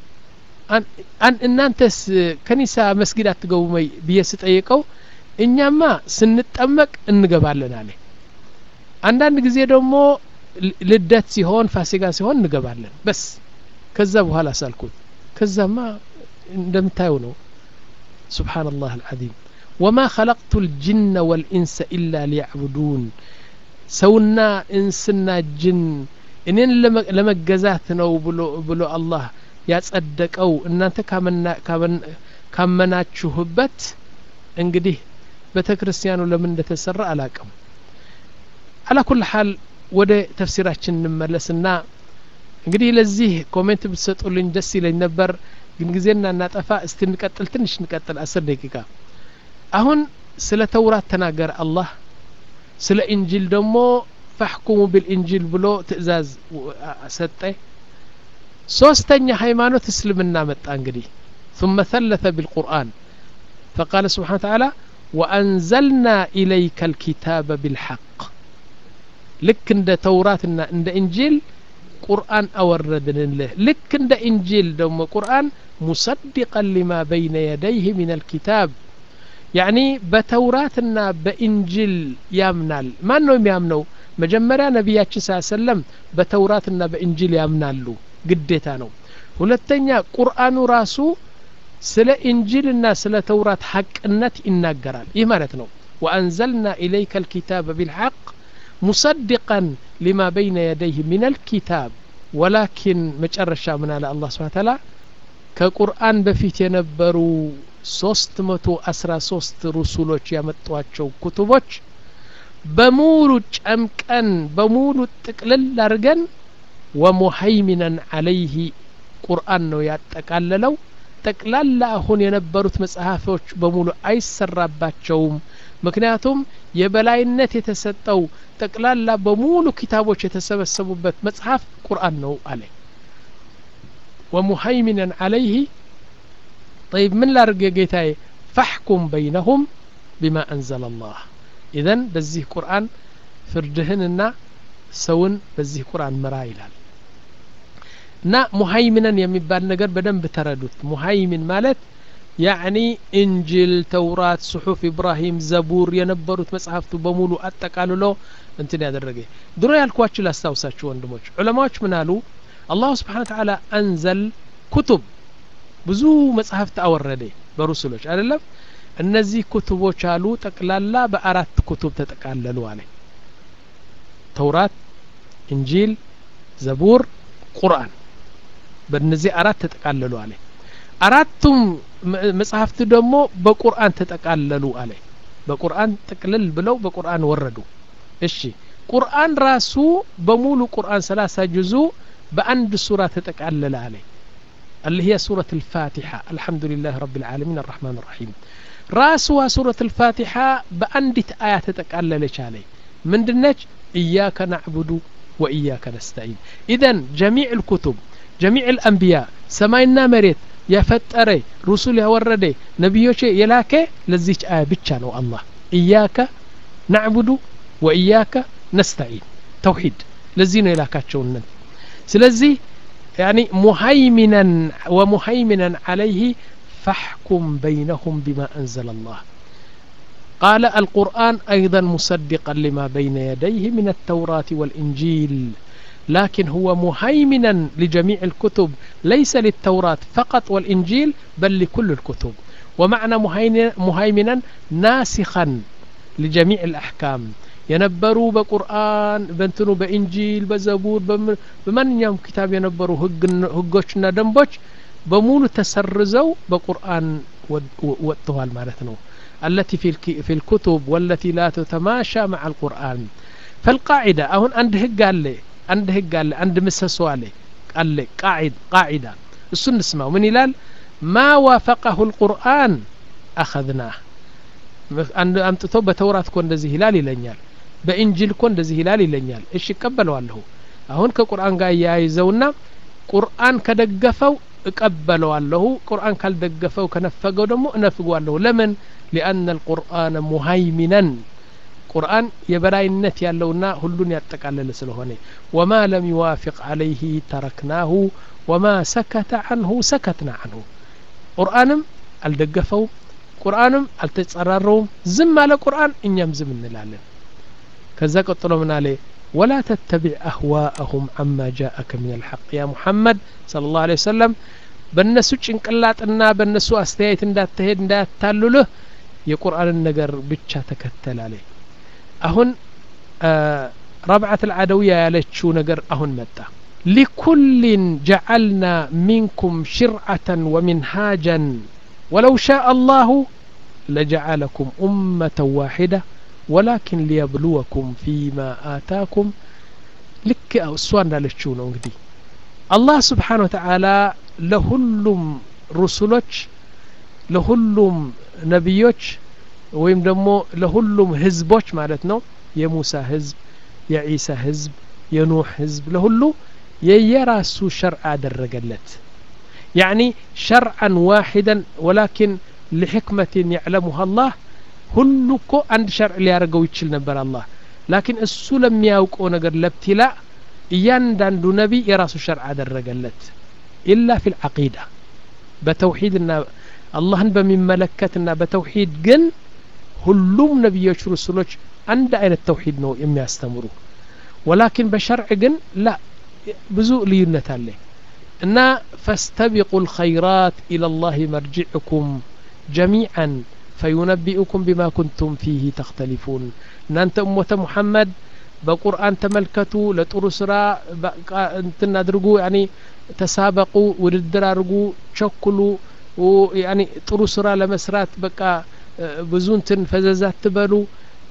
እናንተስ ከኒሳ መስጊድ አትገቡ ወይ ብዬ ስጠይቀው እኛማ ስንጠመቅ እንገባለን አለ አንዳንድ ጊዜ ደግሞ ልደት ሲሆን ፋሲጋ ሲሆን እንገባለን በስ ከዛ በኋላ ሳልኩት ከዛማ እንደምታየው ነው سبحان الله العظيم وما خلقت الجن والإنس إلا ليعبدون سونا إنسنا جن እኔን ለመገዛት ነው ብሎ ብሎ አላህ ያጸደቀው እናንተ ካመናችሁበት እንግዲህ ቤተ ክርስቲያኑ ለምን እንደተሰራ አላቅም አላ ኩል ሀል ወደ ተፍሲራችን እንመለስና እንግዲህ ለዚህ ኮሜንት ብትሰጡልኝ ደስ ይለኝ ነበር ግን ጊዜና እናጠፋ እስቲ እንቀጥል ትንሽ እንቀጥል አስር ደቂቃ አሁን ስለ ተውራት ተናገረ አላህ ስለ ኢንጂል ደግሞ ፈሕኩሙ ብልኢንጂል ብሎ ትእዛዝ ሰጠ ሶስተኛ ሃይማኖት እስልምና መጣ እንግዲህ ثم ثلث بالقرآن فقال سبحانه وتعالى وأنزلنا إليك الكتاب بالحق لك عند توراتنا عند إنجيل ቁርአን አወረድንልህ ልክ እንደ ኢንጂል ደግሞ ቁርአን ሙሰድቀን ሊማ በይነ የደይህ ምን አልኪታብ ያኒ በተውራትና በኢንጂል ያምናል ማን ነው የሚያምነው መጀመሪያ ነቢያችን ስ ሰለም በተውራትና በኢንጂል ያምናሉ ግዴታ ነው ሁለተኛ ቁርአኑ ራሱ ስለ ኢንጂልና ስለ ተውራት ሐቅነት ይናገራል ይህ ማለት ነው ወአንዘልና ኢለይከ ልኪታብ ቢልሐቅ مصدقا لما بين يديه من الكتاب ولكن መጨረሻ ምን አለ አላህ ስብሓን ታላ ከቁርአን በፊት የነበሩ ሶስት መቶ አስራ ሶስት ሩሱሎች ያመጧቸው ኩቱቦች በሙሉ ጨምቀን በሙሉ ጥቅልል አድርገን ወሙሀይሚነን አለይህ ቁርአን ነው ያጠቃለለው ጠቅላላ አሁን የነበሩት መጽሐፎች በሙሉ አይሰራባቸውም ምክንያቱም የበላይነት የተሰጠው ጠቅላላ በሙሉ ኪታቦች የተሰበሰቡበት መጽሐፍ ቁርአን ነው አለ ወሙሀይሚነን አለይህ طيب من ላርግ ጌታዬ ፈሕኩም በይነሁም ቢማ አንዘለ አላህ ኢዘን በዚህ ቁርአን ፍርድህንና ሰውን በዚህ ቁርአን ምራ ይላል እና ሙሀይሚነን የሚባል ነገር በደንብ ተረዱት ሙሀይሚን ማለት ያዕኒ እንጅል ተውራት ጽሑፍ ኢብራሂም ዘቡር የነበሩት መጽሐፍቱ በሙሉ አጠቃልሎ እንትን ያደረገ ድሮ ያልኳችሁ ላስታውሳችሁ ወንድሞች ዑለማዎች ምን አሉ አላሁ ስብሓን ተዓላ አንዘል ኩቱብ ብዙ መጽሐፍት አወረደ በሩስሎች አይደለም እነዚህ ኩቱቦች አሉ ጠቅላላ በአራት ኩቱብ ተጠቃለሉ አለ ተውራት እንጂል ዘቡር ቁርአን በእነዚህ አራት ተጠቃለሉ አለ አራቱም መጽሐፍት ደግሞ በቁርአን ተጠቃለሉ አለ በቁርአን ጥቅልል ብለው በቁርአን ወረዱ እሺ ቁርአን ራሱ በሙሉ ቁርአን ሰላሳ ጁዙ በአንድ ሱራ ተጠቃለለ አለ اللي هي سورة الفاتحة الحمد لله رب العالمين الرحمن الرحيم راسها سورة الفاتحة بأندت آيات تقللش عليه من دنج إياك نعبد وإياك نستعين إذا جميع الكتب جميع الأنبياء سماينا مريت የፈጠረ ሩሱል ያወረደ ነቢዮች የላከ ለዚች አያ ብቻ ነው አላህ እያከ ናዕቡዱ ወእያከ ነስተዒን ተውሂድ ለዚህ ነው የላካቸውነት ስለዚህ يعني مهيمنا ومهيمنا عليه فاحكم بينهم بما أنزل الله قال القرآن أيضا مصدقا لما بين يديه من التوراة والإنجيل لكن هو مهيمنا لجميع الكتب ليس للتوراة فقط والإنجيل بل لكل الكتب ومعنى مهيمنا ناسخا لجميع الأحكام የነበሩ በቁርአን በእንትኑ በኢንጂል በዘቡር በማንኛውም ኪታብ የነበሩ ህጎችና ደንቦች በሙሉ ተሰርዘው በቁርአን ወጥተዋል ማለት ነው التي في, في الكتب والتي لا تتماشى مع القرآن فالقاعدة أهون عند هق قال لي عند هق قال لي عند مسسو عليه قال لي قاعد قاعدة السنة اسمه من هلال ما وافقه القرآن أخذناه አምጥቶ በተውራት እኮ እንደዚህ ይላል ይለኛል በኢንጂል እኮ እንደዚህ ይላል ይለኛል እሺ እቀበለዋለሁ አሁን ከቁርአን ጋር እያያይዘውና ቁርአን ከደገፈው እቀበለዋለሁ ቁርአን ካልደገፈው ከነፈገው ደግሞ እነፍገዋለሁ ለምን ሊአነ ልቁርአን ሙሀይሚነን ቁርአን የበላይነት ያለውና ሁሉን ያጠቃለለ ስለሆነ ወማ ለም ይዋፊቅ አለይህ ተረክናሁ ወማ ሰከተ አንሁ ሰከትና አንሁ ቁርአንም አልደገፈውም ቁርአንም አልተጸራረውም ዝም አለ ቁርአን እኛም ዝም እንላለን ከዛ ቀጥሎ ምን አለ ولا تتبع أهواءهم عما جاءك من الحق يا محمد صلى الله عليه وسلم በእነሱ ጭንቅላጥና በእነሱ አስተያየት እንዳትሄድ እንዳያታልልህ የቁርአንን ነገር ብቻ ተከተል አለ አሁን ረብዓት ልዓደውያ ያለችው ነገር አሁን መጣ ሊኩልን ጀዓልና ሚንኩም ሽርዓተን ወሚንሃጀን ولو شاء الله لجعلكم أمة واحدة ولكن ليبلوكم فيما آتاكم لك السؤال لالتشو ነው እንግዲህ አላህ ስብሓን ወተዓላ ለሁሉም ሩሱሎች ለሁሉም ነቢዮች ወይም ደግሞ ለሁሉም ህዝቦች ማለት ነው የሙሳ ህዝብ የዒሳ ህዝብ የኑሕ ህዝብ ለሁሉ የየራሱ ሸርዕ አደረገለት يعني شرعا واحدا ولكن لحكمة يعلمها الله ሁሉ እኮ አንድ ሸርዕ ሊያደርገው ይችል ነበር አላህ ላኪን እሱ ለሚያውቀው ነገር ለብትላ እያንዳንዱ ነቢ የራሱ ሸርዕ አደረገለት ኢላ ፊ ልዓቂዳ በተውሒድና አላህን በሚመለከትና በተውሒድ ግን ሁሉም ነቢዮች ሩሱሎች አንድ አይነት ተውሒድ ነው የሚያስተምሩ ወላኪን በሸርዕ ግን ላ ብዙ ልዩነት አለ እና ፈስተቢቁ ልኸይራት ኢላ ላህ መርጅዕኩም ጀሚዓን ፈዩነቢኡኩም ቢማ ኩንቱም ፊህ ተክተሊፉን እናንተ እሞተ ሙሐመድ በቁርአን ተመልከቱ ለጥሩ ስራ እንትን አድርጉ ያኒ ተሳበቁ ውድድር አድርጉ ቸኩሉ ያኒ ጥሩ ስራ ለመስራት በቃ ብዙ እንትን ፈዘዝ አትበሉ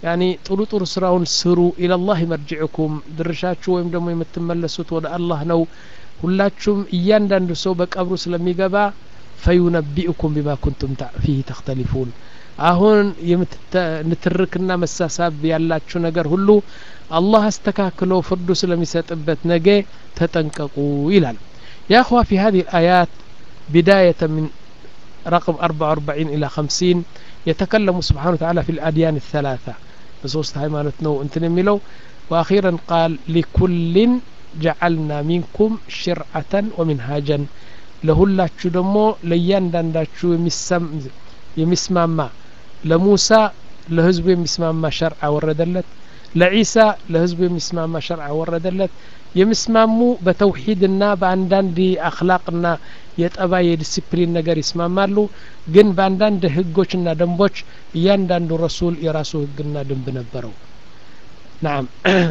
ያኒ ጥሩ ጥሩ ስራውን ስሩ ኢለላህ መርጅዕኩም ድርሻችሁ ወይም ደግሞ የምትመለሱት ወደ አላህ ነው ሁላችሁም እያንዳንዱ ሰው በቀብሩ ስለሚገባ ፈዩነቢኡኩም ቢማ ኩንቱም ፊህ ተክተሊፉን አሁን ንትርክና መሳሳብ ያላችሁ ነገር ሁሉ አላህ አስተካክሎ ፍርዱ ስለሚሰጥበት ነገ ተጠንቀቁ ይላል يا أخوة في هذه الآيات بداية من رقم 44 إلى 50 يتكلم سبحانه وتعالى في الأديان الثلاثة بصوص هايمانوت نو انتن ميلو وأخيرا قال لكل جعلنا منكم شرعة ومنهاجا ለሁላችሁ ደግሞ ለእያንዳንዳችሁ የሚስማማ ለሙሳ ለህዝቡ የሚስማማ ሸርዓ ወረደለት ለዒሳ ለህዝቡ የሚስማማ ሸርዓ ወረደለት የሚስማሙ በተውሂድና በአንዳንድ አክላቅና የጠባይ የዲሲፕሊን ነገር ይስማማሉ ግን በአንዳንድ ህጎችና ደንቦች እያንዳንዱ ረሱል የራሱ ህግና ደንብ ነበረው ናም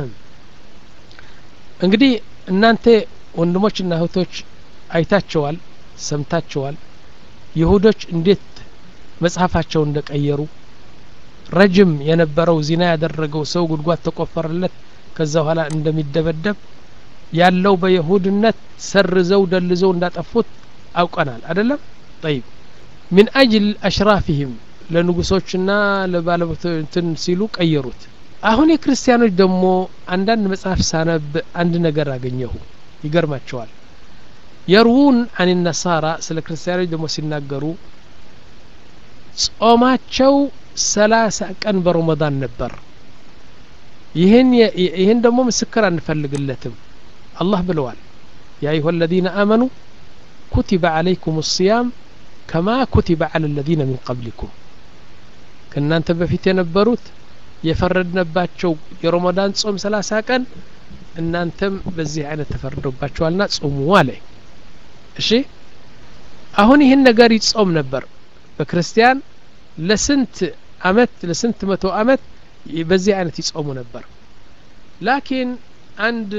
እንግዲህ እናንተ ወንድሞችና እህቶች አይታቸዋል ሰምታቸዋል ይሁዶች እንዴት መጽሐፋቸውን እንደቀየሩ ረጅም የነበረው ዚና ያደረገው ሰው ጉድጓድ ተቆፈረለት ከዛ በኋላ እንደሚደበደብ ያለው በይሁድነት ሰርዘው ደልዘው እንዳጠፉት አውቀናል አደለም ጠይብ ሚን አጅል አሽራፊህም ለንጉሶችና ለባለቤቶችን ሲሉ ቀየሩት አሁን የክርስቲያኖች ደግሞ አንዳንድ መጽሐፍ ሳነብ አንድ ነገር አገኘሁ ይገርማቸዋል የርውን አን ነሳራ ስለ ክርስቲያኖች ደግሞ ሲናገሩ ጾማቸው ሰላሳ ቀን በረመዳን ነበር ይህን ይህን ደግሞ ምስክር አንፈልግለትም አላህ ብለዋል ያ አዩሀ አለዚነ አመኑ ኩቲበ አለይኩም ሲያም ከማ ኩቲበ አለ ለዚነ ሚን ቀብሊኩም ከእናንተ በፊት የነበሩት የፈረድነባቸው የረመዳን ጾም ሰላሳ ቀን እናንተም በዚህ አይነት ተፈርዶባቸዋልና ጾሙ አለ እሺ አሁን ይህን ነገር ይጾም ነበር በክርስቲያን ለስንት አመት ለስንት መቶ አመት በዚህ አይነት ይጾሙ ነበር ላኪን አንድ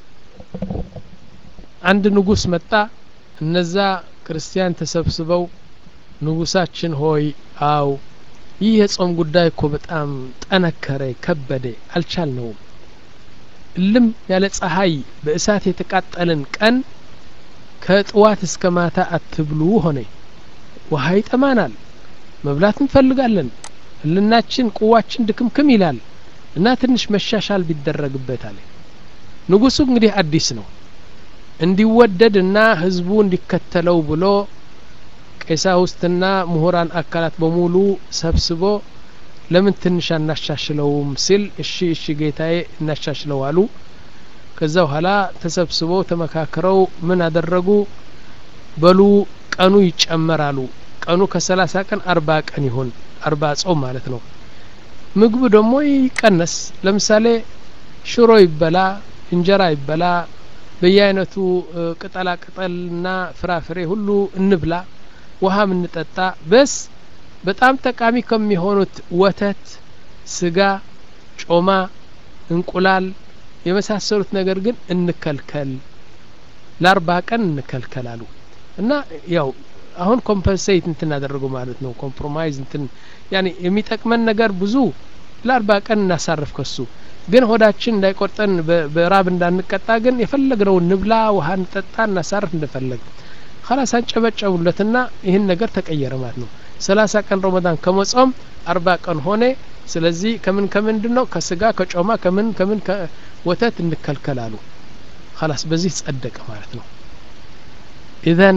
አንድ ንጉስ መጣ እነዛ ክርስቲያን ተሰብስበው ንጉሳችን ሆይ አው ይህ የጾም ጉዳይ እኮ በጣም ጠነከረ ከበደ አልቻልነውም እልም ያለ ፀሐይ በእሳት የተቃጠልን ቀን ከጥዋት እስከ ማታ አትብሉ ሆነ ውሃ ይጠማናል መብላት እንፈልጋለን ህልናችን ቁዋችን ድክምክም ይላል እና ትንሽ መሻሻል ቢደረግበት አለ ንጉሱ እንግዲህ አዲስ ነው እንዲወደድና ህዝቡ እንዲከተለው ብሎ ቀሳውስትና ምሁራን አካላት በሙሉ ሰብስቦ ለምን ትንሽ አናሻሽለውም ሲል እሺ እሺ ጌታዬ እናሻሽለው አሉ ከዛ በኋላ ተሰብስበው ተመካክረው ምን አደረጉ በሉ ቀኑ ይጨመራሉ ቀኑ ከሰላሳ ቀን አርባ ቀን ይሁን አርባ ጾም ማለት ነው ምግቡ ደግሞ ይቀነስ ለምሳሌ ሽሮ ይበላ እንጀራ ይበላ በየአይነቱ ቅጠላ ቅጠልና ፍራፍሬ ሁሉ እንብላ ውሃ ምንጠጣ በስ በጣም ጠቃሚ ከሚሆኑት ወተት ስጋ ጮማ እንቁላል የመሳሰሉት ነገር ግን እንከልከል ለአርባ ቀን እንከልከላሉ እና ያው አሁን ኮምፐንሴት እንትን አደረጉ ማለት ነው ኮምፕሮማይዝ እንትን ያኔ የሚጠቅመን ነገር ብዙ ለአርባ ቀን እናሳርፍ ከሱ ግን ሆዳችን እንዳይቆርጠን በራብ እንዳንቀጣ ግን የፈለግነው ንብላ ውሃ እንጠጣ እናሳርፍ እንደፈለግ ከላስ አንጨበጨቡለትና ይህን ነገር ተቀየረ ማለት ነው ሰላሳ ቀን ረመዳን ከመጾም አርባ ቀን ሆነ ስለዚህ ከምን ከምንድን ነው ከስጋ ከጮማ ከምን ከምን ወተት እንከልከላሉ ከላስ በዚህ ጸደቀ ማለት ነው ኢዘን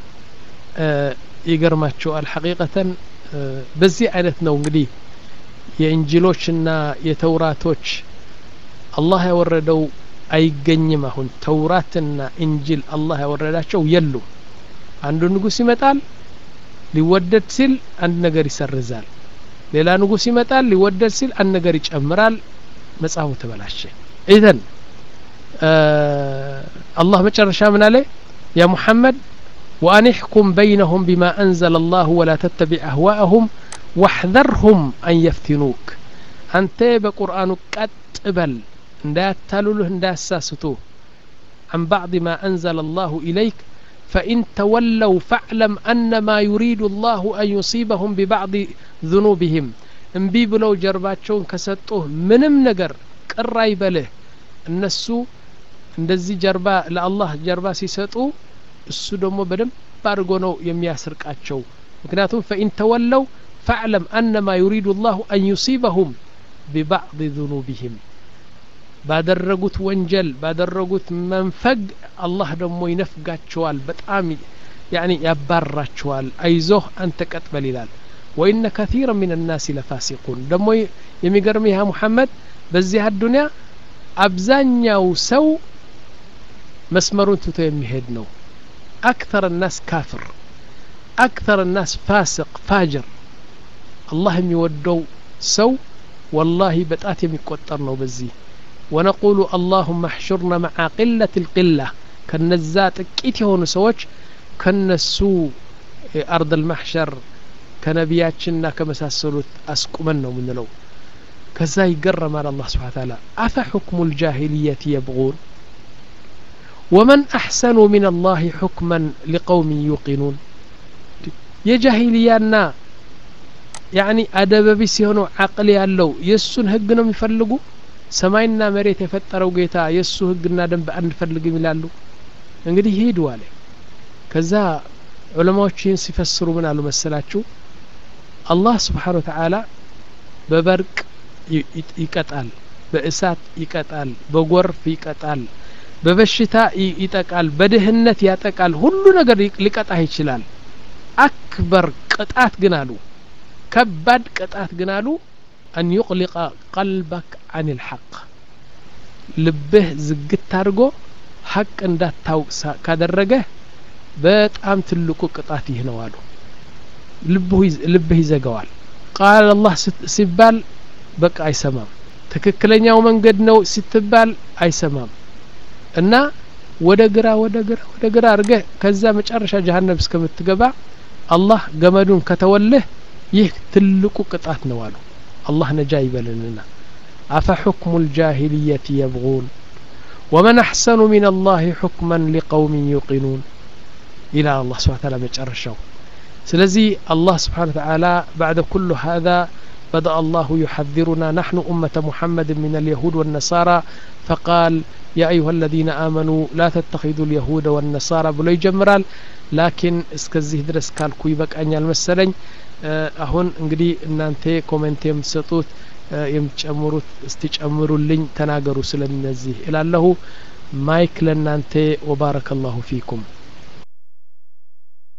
ይገርማቸዋል ሐቂቀተን በዚህ አይነት ነው እንግዲህ የእንጅሎችና የተውራቶች አላህ ያወረደው አይገኝም አሁን ተውራትና እንጅል አላህ ያወረዳቸው የሉ አንዱ ንጉስ ይመጣል ሊወደድ ሲል አንድ ነገር ይሰርዛል ሌላ ንጉስ ይመጣል ሊወደድ ሲል አንድ ነገር ይጨምራል መጽሐፉ ተበላሸ ኢዘን አላህ መጨረሻ ምን አለ ያ ሙሐመድ وأن احكم بينهم بما أنزل الله ولا تتبع أهواءهم واحذرهم أن يفتنوك أنت بقرآن قتبل لا تلله لا ساسته عن بعض ما أنزل الله إليك فإن تولوا فاعلم أن ما يريد الله أن يصيبهم ببعض ذنوبهم እምቢ ብለው ጀርባቸውን ከሰጡህ ምንም ነገር ቅር አይበልህ እነሱ እንደዚህ ጀርባ ለአላህ ጀርባ ሲሰጡ እሱ ደግሞ በደንብ አድርጎ ነው የሚያስርቃቸው ምክንያቱም ፈኢን ተወለው ፈዕለም አነማ ዩሪዱ ላሁ አን ዩሲበሁም ቢባዕድ ذኑቢህም ባደረጉት ወንጀል ባደረጉት መንፈግ አላህ ደግሞ ይነፍጋቸዋል በጣም ያኒ ያባራቸዋል አይዞህ አንተ ቀጥበል ይላል ወኢነ ከثيራ ምን الናስ ለፋሲቁን ደግሞ የሚገርም ያ ሙሐመድ በዚህ አዱንያ አብዛኛው ሰው መስመሩን ትቶ የሚሄድ ነው አክተር الናስ ካፍር አክተር الናስ ፋስቅ ፋጅር አላህ የሚወደው ሰው ወላሂ በጣት የሚቆጠር ነው በዚህ ወነቁሉ አላሁመ አሕሹርና መዓ ቅለት ልቅላ ከነዛ ጥቂት የሆኑ ሰዎች ከነሱ አርድ ልማሕሸር ከነቢያችንና ከመሳሰሉት አስቁመን ነው ምንለው ከዛ ይገረማል አላህ ስብሓን ታላ አፈ ሕክሙ ልጃሂልየት የብغون ወመን አሕሰኑ ምን አላህ ሕክመን ሊቀውምን ዩቂኑን የጃሂልያና ያኒ አደበቢስ የሆነው አቅል ያለው የእሱን ህግ ነው የሚፈልጉ ሰማይና መሬት የፈጠረው ጌታ የእሱ ህግና ደንብ አንፈልግም ይላሉ እንግዲህ ሂዱ አለ ከዛ ዑለማዎች ይህን ሲፈስሩ ምን አሉ መሰላችሁ አላህ ስብሓን ወተዓላ በበርቅ ይቀጣል በእሳት ይቀጣል በጎርፍ ይቀጣል በበሽታ ይጠቃል በድህነት ያጠቃል ሁሉ ነገር ሊቀጣህ ይችላል አክበር ቅጣት ግን አሉ ከባድ ቅጣት ግን አሉ አን ዩቅሊቀ ቀልበክ አን ልሐቅ ልብህ ዝግት አድርጎ ሐቅ እንዳታውቅ ካደረገ በጣም ትልቁ ቅጣት ይህ ነው አሉ ልብህ ይዘጋዋል ቃል አላህ ሲባል በቃ አይሰማም ትክክለኛው መንገድ ነው ስትባል አይሰማም እና ወደ ግራ ወደ ግራ ወደ ግራ አድርገህ ከዛ መጨረሻ ጀሀነም እስከምትገባ አላህ ገመዱን ከተወልህ ይህ ትልቁ ቅጣት ነው አሉ አላህ ነጃ ይበልንና አፈ ሕክሙ ልጃሂልየት የብغون ወመን አሕሰኑ ምን አላህ ሕክመን ሊቀውም ዩቂኑን ይላል አላህ ስብሓን ታላ መጨረሻው ስለዚህ አላህ ስብሓን ተዓላ ባዕደ ኩሉ ሃذا بدأ الله يحذرنا نحن أمة محمد من اليهود والنصارى فقال يا أيها الذين آمنوا لا تتخذوا اليهود والنصارى بلو يجمرال لكن እስከዚህ ድረስ ካልኩ ይበቃኛል መሰለኝ አሁን እንግዲህ እናንተ ኮሜንት የምትሰጡት የምትጨምሩት እስቲ ጨምሩልኝ ተናገሩ ስለነዚህ እላለሁ ማይክ ለእናንተ ወባረከ ላሁ ፊኩም